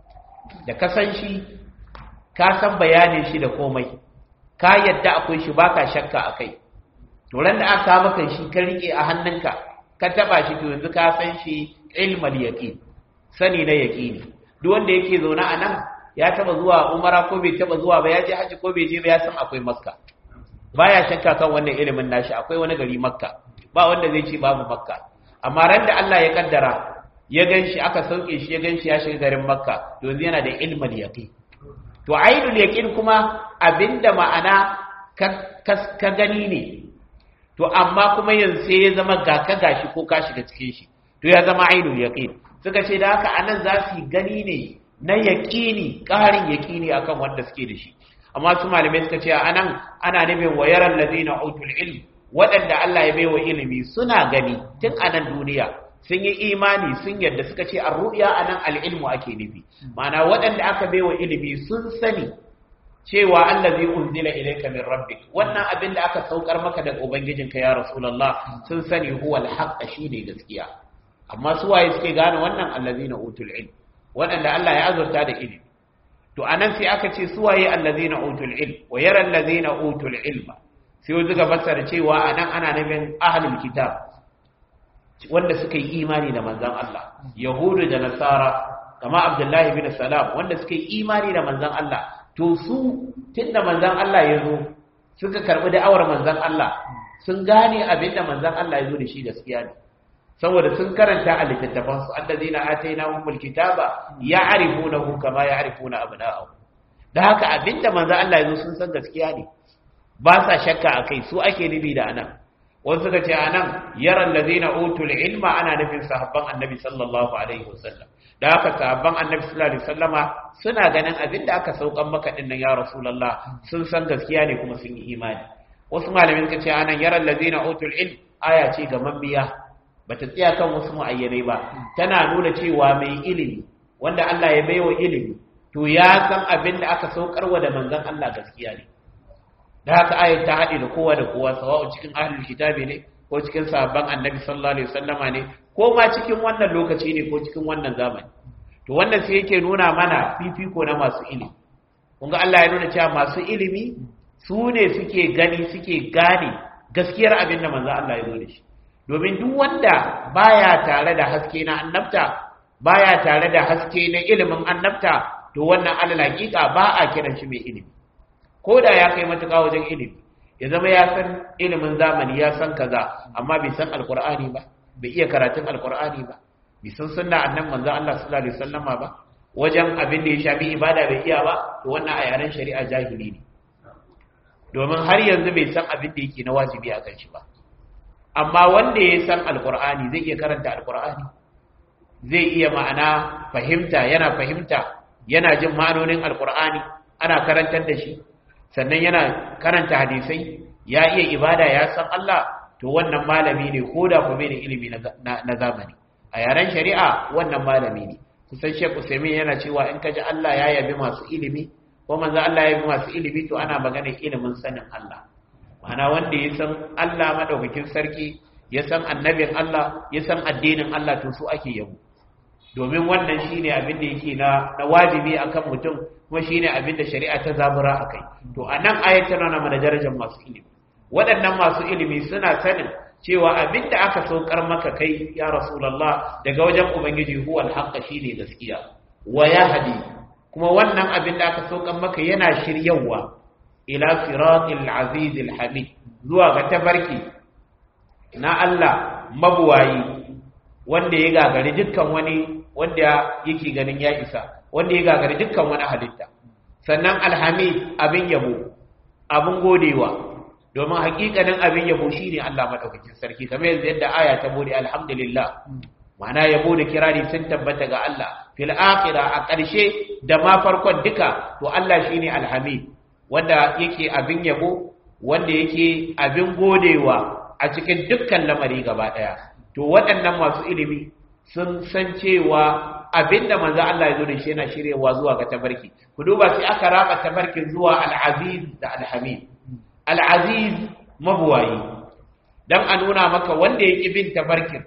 da ka san shi ka san bayanin shi da komai ka yadda akwai shi baka shakka akai to ran da aka maka shi ka rike a hannunka ka taba shi to yanzu ka san shi ilmal yaqin sani na yaqini duk wanda yake zaune a nan ya taba zuwa umara ko bai taba zuwa ba ya je haji ko bai je ba ya san akwai makka baya shakka kan wannan ilimin nashi akwai wani gari makka ba wanda zai ce babu makka amma ran da Allah ya kaddara ya ganshi aka sauke shi ya ganshi ya shiga garin makka to yanzu yana da ilmal yaqin to ainul yaqin kuma abinda ma'ana ka gani ne to amma kuma yanzu sai ya zama ga ka gashi ko ka shiga cikin shi to ya zama ainul yaqin suka ce da haka anan za su gani ne na yaqini ƙarin yaqini akan wanda suke da shi amma su malamai suka ce anan ana nufin wayaran ladina utul ilm waɗanda Allah ya baiwa ilimi suna gani tun a nan duniya sun yi imani sun yadda suka ce ar-ru'ya anan al-ilmu ake nufi ma'ana waɗanda aka baiwa ilimi sun sani cewa allazi unzila ilayka min rabbik wannan abin da aka saukar maka daga ubangijinka ya rasulullah sun sani huwa al-haqq shine gaskiya amma su waye suke gane wannan allazina utul ilm waɗanda Allah ya azurta da ilimi to anan sai aka ce su waye allazina utul ilm wa yara allazina utul ilma sai wanda ga fassara cewa anan ana nufin ahlul kitab wanda suka yi imani da manzon Allah yahudu da nasara kama abdullahi bin salam wanda suka yi imani da manzon Allah to su tunda manzon Allah ya zo suka karbi da'awar manzon Allah sun gane abinda manzon Allah ya zo da shi gaskiya ne saboda sun karanta a littattafan su allazina atainahumul kitaba ya'rifunahu kama ya'rifuna abna'ahum da haka abinda manzon Allah ya zo sun san gaskiya ne ba sa shakka akai su ake nubi da anan wasu suka ce anan yaran ladina utul ilma ana nufin sahabban annabi sallallahu alaihi wasallam da haka sahabban annabi sallallahu alaihi wasallama suna ganin abin da aka saukan maka din nan ya rasulullah sun san gaskiya ne kuma sun yi imani wasu malamin suka ce anan yaran ladina utul ilm aya ce ga mambiya bata tsaya kan wasu muayyanai ba tana nuna cewa mai ilimi wanda Allah ya baiwa ilimi to ya san abin da aka saukarwa da manzon Allah gaskiya ne da haka ayat ta haɗe da kowa da kowa sawa'u cikin ahlul kitabi ne ko cikin sahabban annabi sallallahu alaihi wasallama ne ko ma cikin wannan lokaci ne ko cikin wannan zamani to wannan sai yake nuna mana fifiko na masu ilimi kun ga Allah ya nuna cewa masu ilimi su ne suke gani suke gane gaskiyar abin da manzo Allah ya zo da shi domin duk wanda baya tare da haske na annabta baya tare da haske na ilimin annabta to wannan alal hakika ba a kiran shi mai ilimi ko da ya kai matuƙa wajen ilimi ya zama ya san ilimin zamani ya san kaza amma bai san alkur'ani ba bai iya karatun alkur'ani ba bai san sunna annan manzo Allah sallallahu alaihi wasallama ba wajen abin da ya shafi ibada bai iya ba to wannan a yaren shari'a jahili ne domin har yanzu bai san abin da yake na wajibi a kan shi ba amma wanda ya san alkur'ani zai iya karanta alkur'ani zai iya ma'ana fahimta yana fahimta yana jin ma'anonin alkur'ani ana karantar da shi sannan yana karanta hadisai ya iya ibada ya san Allah to wannan malami ne ko da kuma ne ilimi na zamani a yaren shari'a wannan malami ne kusan Sheikh Usaimin yana cewa in kaji Allah ya yabi masu ilimi ko manzo Allah ya yabi masu ilimi to ana magana ilimin sanin Allah ma'ana wanda ya san Allah madaukakin sarki ya san annabin Allah ya san addinin Allah to su ake yabo domin wannan shine abin da yake na na wajibi akan mutum kuma shine abin da shari'a ta zabura akai to anan ayat tana nuna mana darajar masu ilimi waɗannan masu ilimi suna sanin cewa abin da aka saukar maka kai ya rasulullah daga wajen ubangiji huwa alhaqqa shine gaskiya wa yahdi kuma wannan abin da aka saukar maka yana shiryawa ila siratil aziz alhamid zuwa ga tabarki na Allah mabuwayi wanda ya gagari dukkan wani wanda yake ganin ya isa wanda ya gagari dukkan wani halitta sannan alhamid abin yabo abin godewa domin hakikanin abin yabo shine Allah madaukakin sarki kamar yanzu yadda aya ta bude alhamdulillah ma'ana yabo da kirari sun tabbata ga Allah fil akhirah a ƙarshe da ma farkon duka to Allah shine alhamid wanda yake abin yabo wanda yake abin godewa a cikin dukkan lamari gaba daya to waɗannan masu ilimi sun san cewa abinda manzo Allah ya zo da shi yana shiryewa zuwa ga tabarki ku duba sai aka raba tabarkin zuwa al-aziz da al-hamid al-aziz mabuwayi dan a nuna maka wanda yake bin tabarkin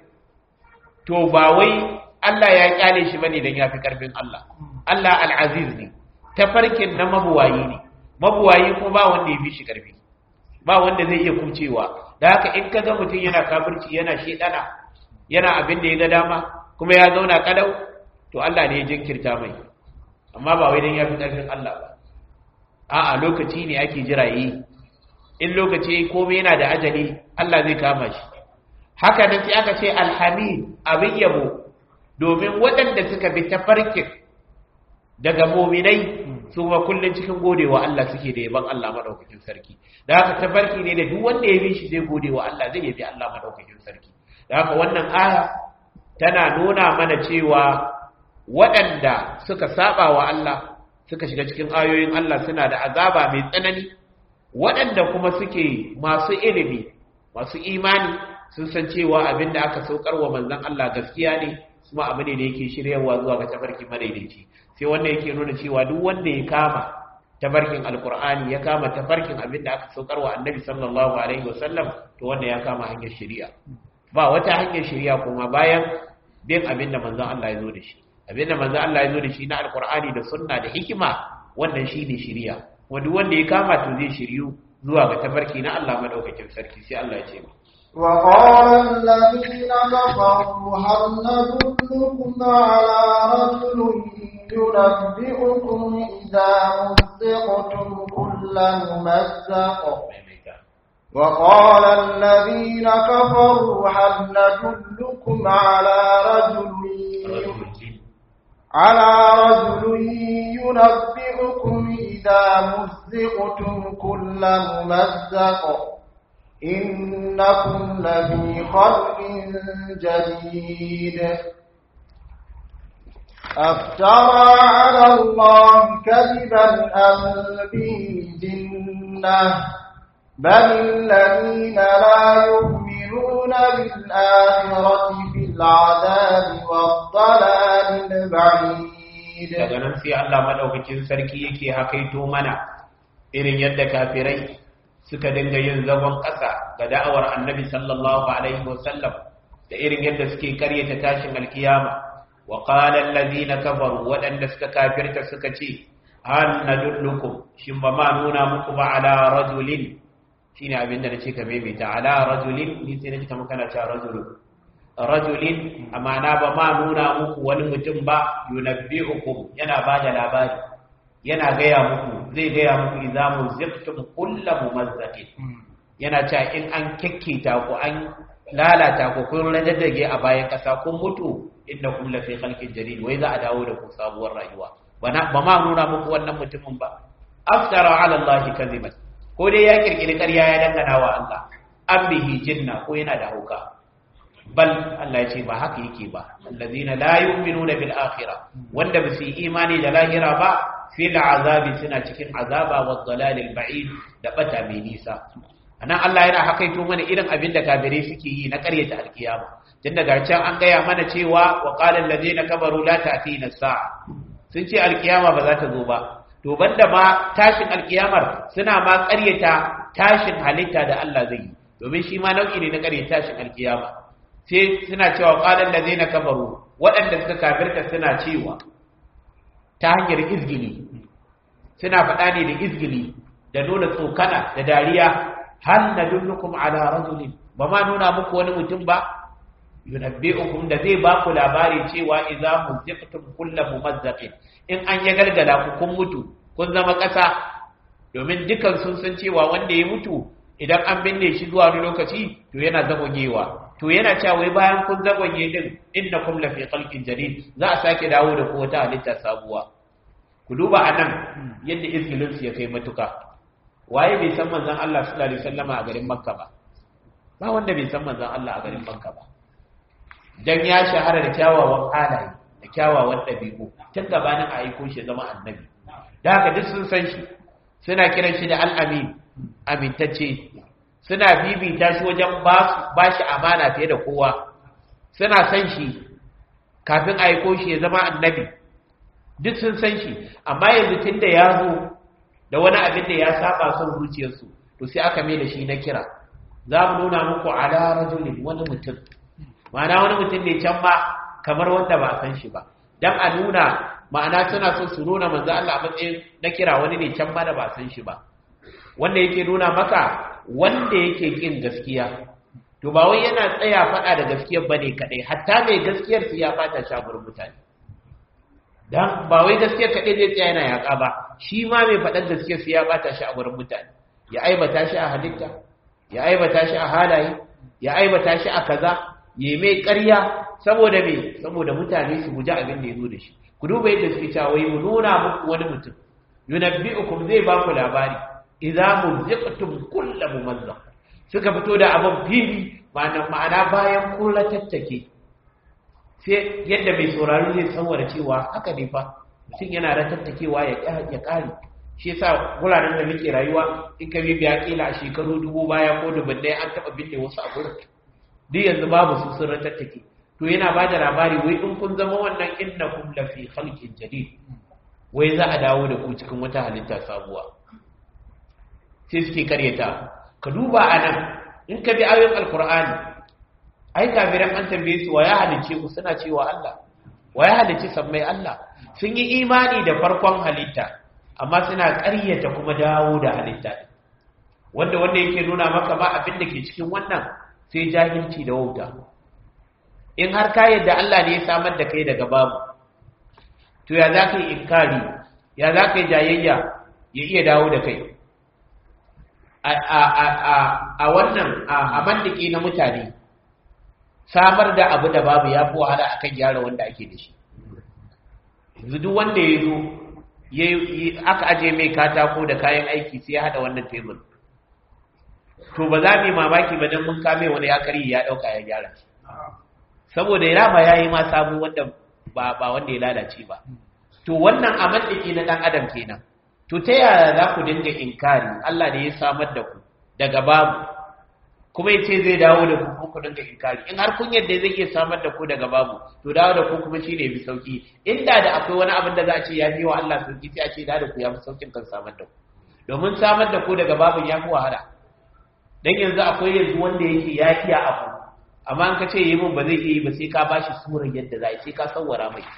to ba wai Allah ya kyale shi bane dan yafi karfin Allah Allah al-aziz ne tafarkin na mabuwayi ne mabuwayi ko ba wanda ya fi shi karfi ba wanda zai iya kucewa da haka in ka ga mutum yana kafirci yana shedana yana abin da ya ga dama kuma ya zauna kadau to Allah ne ya jinkirta mai amma ba wai dan ya fi ƙarfin Allah ba a'a lokaci ne ake jira yi in lokaci komai yana da ajali Allah zai kama shi haka nan sai aka ce alhamid abin yabo domin waɗanda suka bi tafarkin daga muminai su ma kullun cikin godewa Allah suke da yaban Allah madaukakin sarki da haka tafarki ne da duk wanda ya bi shi zai godewa Allah zai yabi Allah madaukakin sarki da haka wannan aya tana nuna mana cewa waɗanda suka saba wa Allah suka shiga cikin ayoyin Allah suna da azaba mai tsanani waɗanda kuma suke masu ilimi masu imani sun san cewa abin da aka saukar wa manzon Allah gaskiya ne kuma abu ne da yake shiryawa zuwa ga tafarki madaidaici sai wannan yake nuna cewa duk wanda ya kama tafarkin alkur'ani ya kama tafarkin abin da aka saukar wa annabi sallallahu alaihi wasallam to wanda ya kama hanyar shari'a ba wata hanyar shari'a kuma bayan bin abin da manzon Allah ya zo da shi abin da manzon Allah ya zo da shi na alkur'ani da sunna da hikima wannan shine shari'a wanda wanda ya kama to zai shiryu zuwa ga tafarki na Allah madaukakin sarki sai Allah ya ce mu وقال الذين كفروا هل ندلكم على رجل ينبئكم إذا مزقتم كل ممزق وقال الذين كفروا هل ندلكم على رجل على رجل ينبئكم إذا مزقتم كل ممزق إنكم لفي خلق جديد أفترى على الله كذبا أم به جنة بل الذين لا يؤمنون بالآخرة في العذاب والضلال البعيد daga nan sai Allah madaukakin sarki yake hakaito mana irin yadda kafirai suka dinga yin zagon ƙasa ga da'awar annabi sallallahu alaihi wasallam da irin yadda suke karyata tashin alkiyama wa qala allazina kafaru waɗanda suka kafirta suka ce hal nadullukum shin ba ma nuna muku ba ala rajulin shine abin da nace ka maimaita ala rajulin ni sai nace kamar kana cewa rajulun rajulin amana ba ma nuna muku wani mutum ba yunabbi'ukum yana bada labari yana gaya muku zai gaya muku idza muzaqtum kullu mumazzaqin yana cewa in an kekkita ku an lalata ku kun rajadage a bayan kasa kun mutu innakum la fi khalqin jadid wai za a dawo da ku sabuwar rayuwa bana ba ma nuna muku wannan mutumin ba aftara ala allahi kadhiban ko dai ya kirkiri ƙarya ya dangana wa Allah an bihi jinna ko yana da hauka bal Allah ya ce ba haka yake ba allazina la yu'minuna bil akhirah wanda ba su yi imani da lahira ba fil azabi suna cikin azaba wa dalalil ba'id da bata mai nisa anan Allah yana hakaito mana irin abin da kafirai suke yi na ƙaryata alkiyama tun daga can an gaya mana cewa wa qala allazina kabaru la ta'tina sa'a sun ce alkiyama ba za ta zo ba to banda ma tashin alkiyamar suna ma ƙaryata tashin halitta da Allah zai yi domin shi ma nau'i ne na ƙaryata tashin alkiyama sai suna cewa qala allazina kabaru waɗanda suka kafirta suna cewa ta hanyar izgili suna faɗa ne da izgili da nuna tsokana da dariya hal nadullukum ala rajulin ba ma nuna muku wani mutum ba yunabbi'ukum da zai ba ku labari cewa idza muziqtum kullu mumazzaqin in an ya galgala ku kun mutu kun zama ƙasa domin dukan sun san cewa wanda ya mutu idan an binne shi zuwa wani lokaci to yana zagonyewa to yana cewa wai bayan kun zagonye din innakum la fi khalqin jadid za a sake dawo da ku wata halitta sabuwa ku duba anan yadda izgilin su ya kai matuka waye bai san manzon Allah sallallahu alaihi wasallama a garin Makka ba ba wanda bai san manzon Allah a garin Makka ba dan ya shahara da kyawawan halaye da kyawawan ɗabi'u tun gabanin a aiko shi zama annabi da haka duk sun san shi suna kiran shi da al'amin amintacce suna bibita shi wajen ba shi amana fiye da kowa suna san shi kafin a aiko shi ya zama annabi duk sun san shi amma yanzu tun da ya zo da wani abin da ya saba son zuciyarsu to sai aka mai da shi na kira za mu nuna muku ala rajulin wani mutum ma'ana wani mutum ne can ma kamar wanda ba a san shi ba dan a nuna ma'ana suna so su nuna manzo Allah a matsayin na kira wani ne can ma da ba a san shi ba wanda yake nuna maka wanda yake kin gaskiya to ba wai yana tsaya faɗa da gaskiyar bane kadai hatta mai gaskiyar su ya fata shi a gurin mutane dan ba wai gaskiyar kadai zai tsaya yana yaƙa ba shi ma mai faɗar gaskiyar su ya bata shi a gurin mutane ya aibata shi a halitta ya aibata shi a halaye ya aibata shi a kaza ya mai ƙarya saboda me saboda mutane su guji abin da ya zo da shi ku duba yadda suke cewa wai mu nuna muku wani mutum yunabbi'ukum zai ba ku labari idza muzziqtum kullu mumazzaq suka fito da abin fili ma'ana ma'ana bayan kun tattake sai yadda mai sauraro zai tsawara cewa haka ne fa mutum yana ratattakewa ya ya kare shi yasa guraren da muke rayuwa in ka bibiya kila a shekaru dubu baya ko dubunnai an taba binne wasu a gurin duk yanzu babu su sun ratattake to yana ba da labari wai in kun zama wannan innakum lafi khalqin jadid wai za a dawo da ku cikin wata halitta sabuwa sai suke karyata ka duba anan in ka bi ayoyin alqur'ani ai kafiran an tambaye su wa ya halice ku suna cewa Allah wa ya halice sammai Allah sun yi imani da farkon halitta amma suna ƙaryata kuma dawo da halitta wanda wanda yake nuna maka ba abin da ke cikin wannan sai jahilci da wauta in har ka yadda Allah ne ya samar da kai daga babu to ya za ka yi inkari ya za ka yi jayayya ya iya dawo da kai a wannan a mandiki na mutane samar da abu da babu ya fi wahala akan gyara wanda ake da shi yanzu duk wanda ya zo aka aje mai katako da kayan aiki sai ya hada wannan tebur to ba za mu yi mamaki ba don mun kame wani ya kari ya dauka ya gyara saboda ya ba ya yi ma sabu wanda ba ba wanda ya lalace ba to wannan a mandiki na dan adam kenan to ta yaya za ku dinga inkari Allah ne ya samar da ku daga babu kuma ya ce zai dawo da ku ku dinga inkari in har kun yadda zai iya samar da ku daga babu to dawo da ku kuma shine bi sauki inda da akwai wani abin da za a ce ya fi wa Allah sauki sai a ce da ku ya fi saukin kan samar da ku domin samar da ku daga babu ya fi wahala dan yanzu akwai yanzu wanda yake ya iya abu amma an ka ce yi min ba zai iya yi ba sai ka bashi surar yadda za a sai ka sawwara mai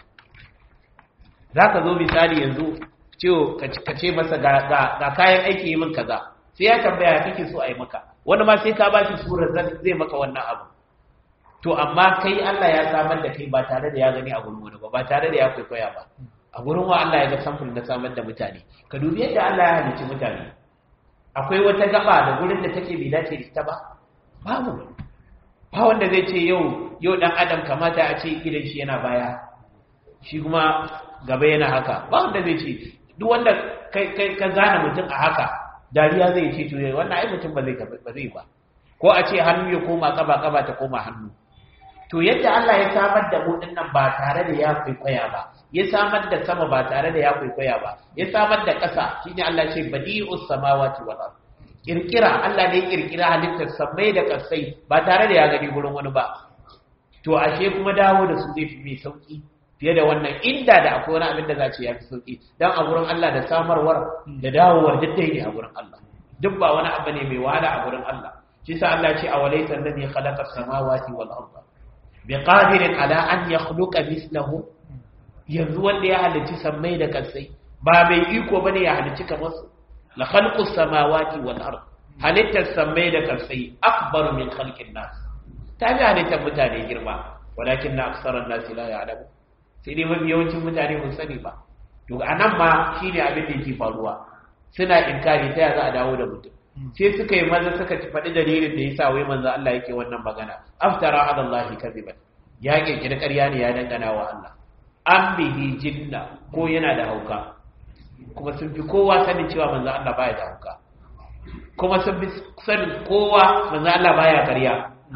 za ka zo misali yanzu ciwo ka ce masa ga kayan aiki yi min kaza sai ya tambaya kake so a yi maka wani ma sai ka ba shi surar zai maka wannan abu to amma kai Allah ya samar da kai ba tare da ya gani a gurin wani ba ba tare da ya kwaikwaya ba a gurin wa Allah ya ga samfur na samar da mutane ka dubi yadda Allah ya halicci mutane akwai wata gaba da gurin da take bai dace da ita ba babu ba wanda zai ce yau yau dan adam kamata a ce idan shi yana baya shi kuma gaba yana haka ba wanda zai ce duk wanda kai kai ka zana mutum a haka dariya zai ce to wannan ai mutum ba zai ba zai ba ko a ce hannu ya koma kaba kaba ta koma hannu to yadda Allah ya samar da mu dinnan ba tare da ya kwaikwaya ba ya samar da sama ba tare da ya kwaikwaya ba ya samar da ƙasa shine Allah ya ce badi'us samawati wal ard kirkira Allah ne kirkira halittar samai da ƙasai ba tare da ya gani gurin wani ba to ashe kuma dawo da su zai fi mai sauki fiye da wannan inda da akwai wani abin da za ce ya fi sauki dan a gurin Allah da samarwar da dawowar duk dai ne a gurin Allah duk ba wani abu ne mai wahala a gurin Allah shi sa Allah ce a walaita alladhi khalaqa as-samawati wal arda biqadirin ala an yakhluqa mislahu yanzu wanda ya halicci sammai da kasai ba mai iko bane ya halicci kamar su la khalqu as-samawati wal ard halittar sammai da kasai akbar min khalqin nas ta bi halittar mutane girma walakin na aksaran nasi la ya'lamu sai dai mafi yawancin mutane mun sani ba to anan ma shine abin da yake faruwa suna inkari ta ya za a dawo da mutum sai suka yi maza suka faɗi dalilin da yasa wai manzo Allah yake wannan magana aftara ala Allah kadiban ya kirkiri ƙarya ne ya dangana wa Allah an bihi jinna ko yana da hauka kuma sun fi kowa sanin cewa manzo Allah baya da hauka kuma sun fi sanin kowa manzo Allah baya ƙarya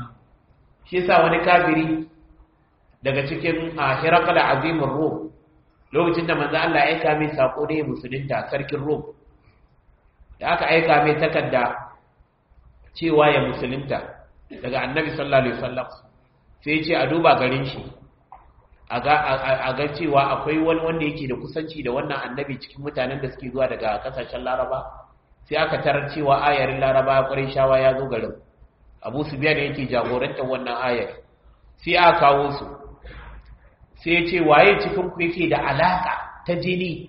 shi yasa wani kafiri daga cikin hirakal azimin rom lokacin da manzo Allah ya aika mai sako ne musulunta sarkin rom da aka aika mai takarda cewa ya musulunta daga annabi sallallahu alaihi wasallam sai ce a duba garin shi a ga cewa akwai wani wanda yake da kusanci da wannan annabi cikin mutanen da suke zuwa daga kasashen laraba sai aka tarar cewa ayarin laraba ƙwarai shawa ya zo garin abu su biya da yake jagorantar wannan ayar sai aka kawo su sai ce waye cikin ku yake da alaka ta jini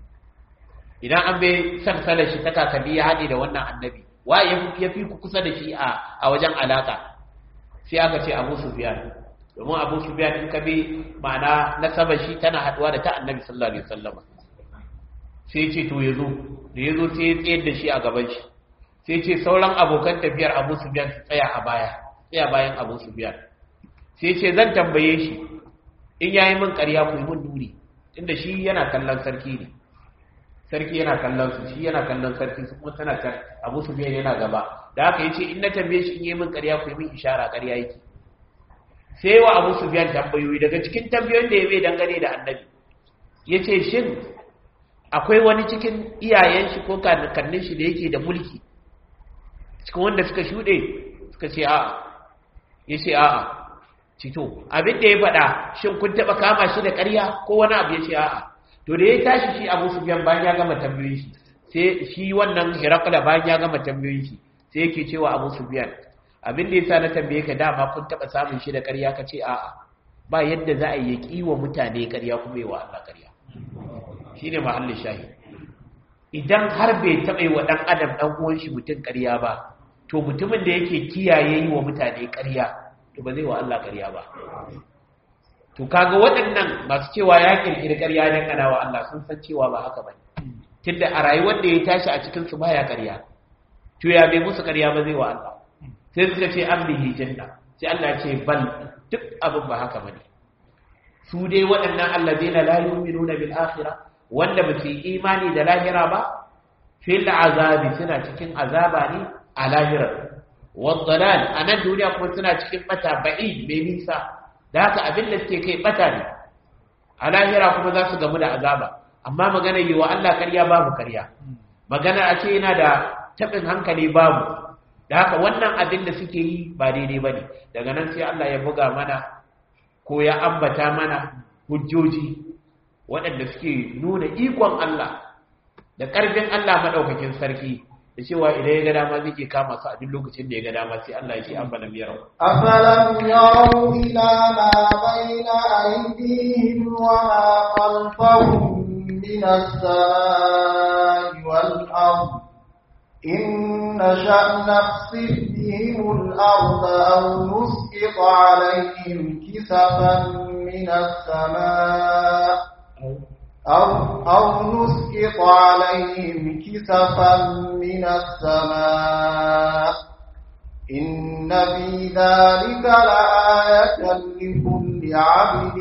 idan an bai sarsalar shi ta kakanni ya haɗe da wannan annabi waye ya fi ku kusa da shi a wajen alaka sai aka ce abu sufyan domin abu sufyan in ka bi ma'ana nasaba shi tana haduwa da ta annabi sallallahu alaihi wasallam sai ce to yazo da yazo sai ya tsayar da shi a gaban shi sai ce sauran abokan tafiyar abu sufyan su tsaya a baya tsaya bayan abu sufyan sai ce zan tambaye shi in yayi min ƙarya ku yi min duri inda shi yana kallon sarki ne sarki yana kallon su shi yana kallon sarki su kuma tana can abu su biyan yana gaba da haka yace in na tambaye shi in yi min ƙarya ku yi min ishara ƙarya yake sai wa abu su biyan tambayoyi daga cikin tambayoyin da ya bai dangane da annabi yace shin akwai wani cikin iyayen shi ko kakannin shi da yake da mulki cikin wanda suka shuɗe suka ce a'a yace a'a cito abin da ya faɗa shin kun taɓa kama shi da ƙarya ko wani abu ya ce a'a to da ya tashi shi abu sufyan bayan ya gama tambayoyin shi sai shi wannan hirakula bayan ya gama tambayoyin shi sai yake cewa abu sufyan abin da yasa na tambaye ka dama kun taɓa samun shi da ƙarya ka ce a'a ba yadda za a yi kiwa mutane ƙarya kuma yi wa Allah ƙarya shine mahallin shahi idan har bai taɓa yi wa ɗan adam ɗan uwan shi mutum ƙarya ba to mutumin da yake kiyaye yi wa mutane ƙarya to ba zai wa Allah ƙarya ba to kaga waɗannan masu cewa ya kirkiri ƙarya dan kana wa Allah sun san cewa ba haka bane tunda a rayuwar da ya tashi a cikin su baya ƙarya to ya bai musu ƙarya ba zai wa Allah sai suka ce an bihi janna sai Allah ya ce bal duk abin ba haka bane su dai waɗannan allazina la yu'minuna bil akhirah wanda ba su yi imani da lahira ba fil azabi suna cikin azaba ne a lahira wadalal a nan duniya kuma suna cikin bata ba'i mai nisa da haka abin da suke kai bata ne a lahira kuma za su gamu da azaba amma magana yi wa Allah karya babu karya magana a ce yana da taɓin hankali babu da haka wannan abin da suke yi ba daidai ba ne daga nan sai Allah ya buga mana ko ya ambata mana hujjoji waɗanda suke nuna ikon Allah da ƙarfin Allah maɗaukakin sarki da cewa idan ya ga dama zai ke kama su a duk lokacin da ya ga dama sai Allah ya ce afalam yarau afalam yarau ila ma baina aydihim wa ma khalfahum min as-samai wal ard in nasha naqsif bihim al-ard aw nusqit alayhim kisafan min as-samai أو, أو نسقط عليهم كسفا من السماء إن في ذلك لآية لكل عبد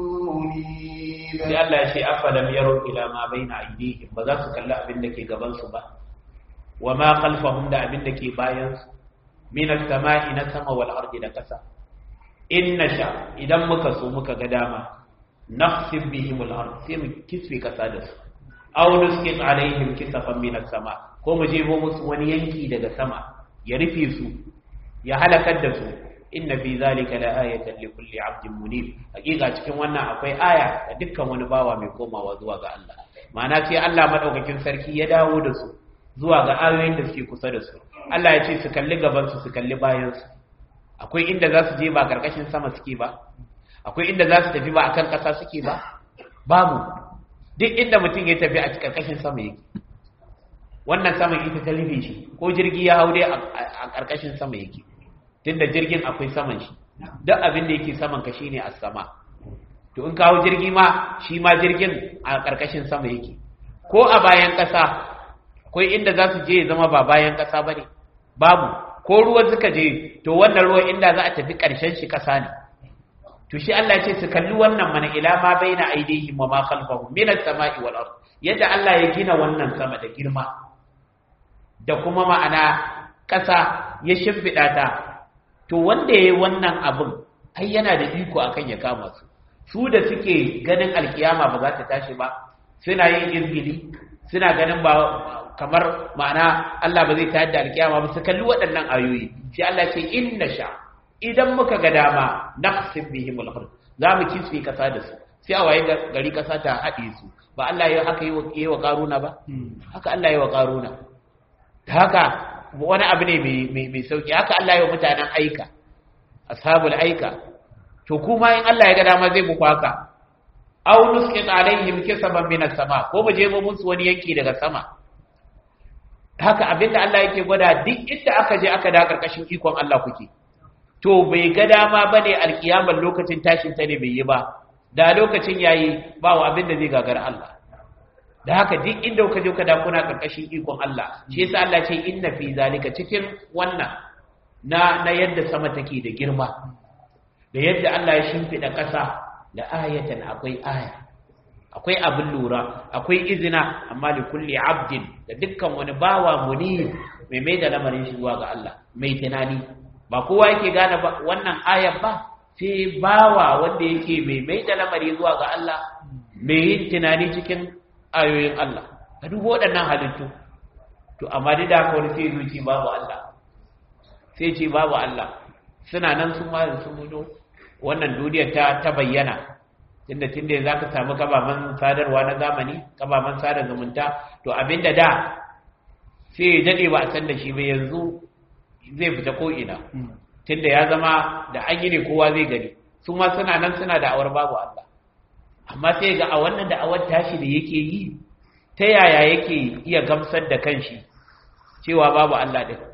منيب sai Allah ya ce afalam yaro ila ma baina aydihim ba za su kalli abin da ke gaban su ba wa ma khalfahum da abin da ke bayan su min as-sama'i na sama wal ardi da kasa in nasha idan muka so muka ga dama naqsib bihim al-ard sai mu kisfe kasa da su aw nusqit alaihim kisafan min as-sama ko mu jebo musu wani yanki daga sama ya rufe su ya halakar da su inna fi zalika la ayatan li kulli 'abdin munib hakika cikin wannan akwai aya ga dukkan wani bawa mai komawa zuwa ga Allah ma'ana sai Allah madaukakin sarki ya dawo da su zuwa ga ayoyin da suke kusa da su Allah ya ce su kalli gaban su su kalli bayan su akwai inda za su je ba karkashin sama suke ba akwai inda za su tafi ba a kan ƙasa suke ba babu duk inda mutum ya tafi a ƙarƙashin sama yake wannan saman ita ta rufe shi ko jirgi ya hau dai a ƙarƙashin sama yake tun da jirgin akwai saman shi duk abin da yake saman ka shine a sama to in ka hau jirgi ma shi ma jirgin a ƙarƙashin sama yake ko a bayan ƙasa akwai inda za su je ya zama ba bayan ƙasa ba ne babu ko ruwa suka je to wannan ruwa inda za a tafi ƙarshen shi ƙasa ne to shi Allah ce su kalli wannan mana ila ma baina aidihim wa ma khalfahum min as-sama'i wal ard yadda Allah ya gina wannan sama da girma da kuma ma'ana ƙasa ya shimfida ta to wanda yayi wannan abin ai yana da iko akan ya kama su su da suke ganin alkiyama ba za ta tashi ba suna yin izgili suna ganin ba kamar ma'ana Allah ba zai tayar da alkiyama ba su kalli waɗannan ayoyi sai Allah ce inna sha idan muka ga dama naqsib bihim al-ard za mu kisfe kasa da su sai a waye gari kasa ta haɗe su ba Allah ya haka yi wa karuna ba haka Allah ya wa karuna ta haka wani abu ne mai sauki haka Allah ya wa mutanen aika ashabul aika to kuma in Allah ya ga dama zai muku haka aw nusqit alaihim kisaban min as-sama ko mu je mu musu wani yanki daga sama haka abinda Allah yake gwada duk inda aka je aka da karkashin ikon Allah kuke to bai ga dama bane alkiyamar lokacin tashin ta ne bai yi ba da lokacin yayi ba wa abin da zai gagara Allah da haka duk inda kuka je kada kuna karkashin ikon Allah shi yasa Allah ce inna fi zalika cikin wannan na na yadda sama take da girma da yadda Allah ya shimfida ƙasa da ayatan akwai aya akwai abin lura akwai izina amma li kulli abdin da dukkan wani bawa munib mai mai da lamarin shi zuwa ga Allah mai tunani ba kowa yake gane wannan ayar ba sai bawa wanda yake mai mai da lamari zuwa ga Allah mai yin tunani cikin ayoyin Allah ka dubo waɗannan halittu to amma duk da haka wani sai zuci babu Allah sai ce babu Allah suna nan sun ma sun mudo wannan duniyar ta ta bayyana tunda tunda za ka samu kabaman sadarwa na zamani kabaman sada zumunta to abinda da sai ya dade ba a san da shi ba yanzu zai fita ko ina tunda ya zama da an yi ne kowa zai gani su ma suna nan suna da awar babu Allah amma sai ga a wannan da awar tashi da yake yi ta yaya yake iya gamsar da kanshi cewa babu Allah din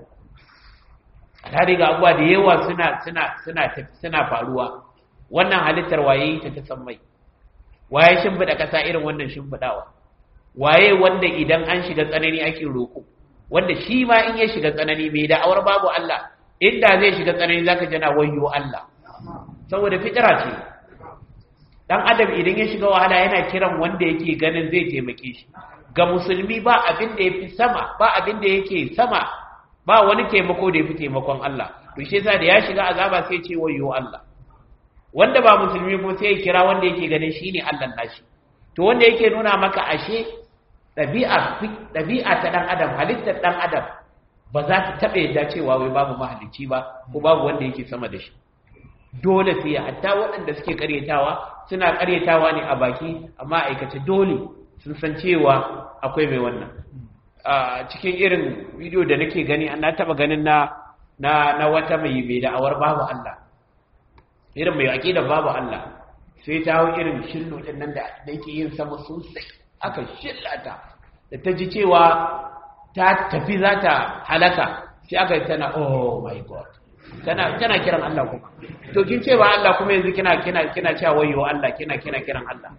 alhari ga abuwa da yawa suna suna suna suna faruwa wannan halittar waye ta ta san mai waye shimfiɗa ƙasa irin wannan shimfiɗawa waye wanda idan an shiga tsanani ake roƙo wanda shi ma in ya shiga tsanani mai da'awar babu Allah inda zai shiga tsanani zaka jana wayyo Allah saboda fitira ce dan adam idan ya shiga wahala yana kiran wanda yake ganin zai taimake shi ga musulmi ba abin da yafi sama ba abin da yake sama ba wani taimako da yafi taimakon Allah to shi yasa da ya shiga azaba sai ce wayyo Allah wanda ba musulmi ko sai ya kira wanda yake ganin shine Allah nashi to wanda yake nuna maka ashe ɗabi'a ɗabi'a ta ɗan adam halittar ɗan adam ba za ta taɓa yadda cewa wai babu mahalicci ba ko babu wanda yake sama da shi dole sai hatta waɗanda suke ƙaryatawa suna ƙaryatawa ne a baki amma aikace dole sun san cewa akwai mai wannan a cikin irin bidiyo da nake gani na taɓa ganin na na na wata mai mai da'awar babu Allah irin mai aƙidar babu Allah sai ta hau irin shillo ɗin nan da yake yin sama sosai aka shillata da ta ji cewa ta tafi za ta halaka sai aka yi tana oh my god tana tana kiran Allah kuma to kin ce ba Allah kuma yanzu kina kina kina cewa wayo Allah kina kina kiran Allah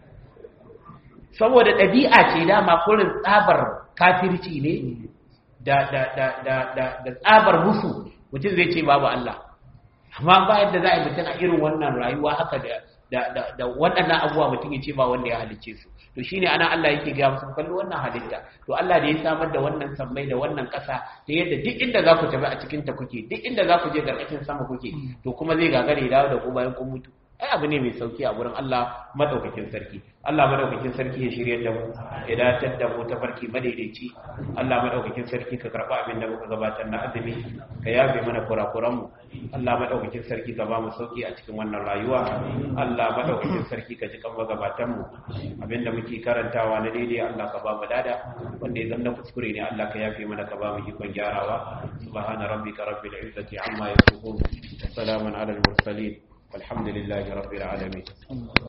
saboda ɗabi'a ce dama kurin tsabar kafirci ne da da da da da, da tsabar musu mutum zai ce babu Allah amma ba yadda za a yi mutum a irin wannan rayuwa haka da da da waɗannan abubuwa mutum ya ce ba wanda ya halicce su to shine ana Allah yake ga musu kallo wannan halitta to Allah da ya samar da wannan sammai da wannan ƙasa ta yadda duk inda za ku tafi a cikin ta kuke duk inda za ku je garkashin sama kuke to kuma zai gagare dawo da ku bayan kun mutu ai abu ne mai sauki a gurin Allah madaukakin sarki Allah madaukakin sarki ya shirye da mu ya datar da mu ta farki madaidaici Allah madaukakin sarki ka karba abin da muka gabatar na azumi ka yafe mana kurakuran mu Allah madaukakin sarki ka ba mu sauki a cikin wannan rayuwa Allah madaukakin sarki ka ji kan magabatan mu abinda muke karantawa na daidai Allah ka ba mu dada wanda ya zama kuskure ne Allah ka yafe mana ka ba mu ikon gyarawa subhana rabbika rabbil izzati amma yasifun wa salamun alal mursalin والحمد لله رب العالمين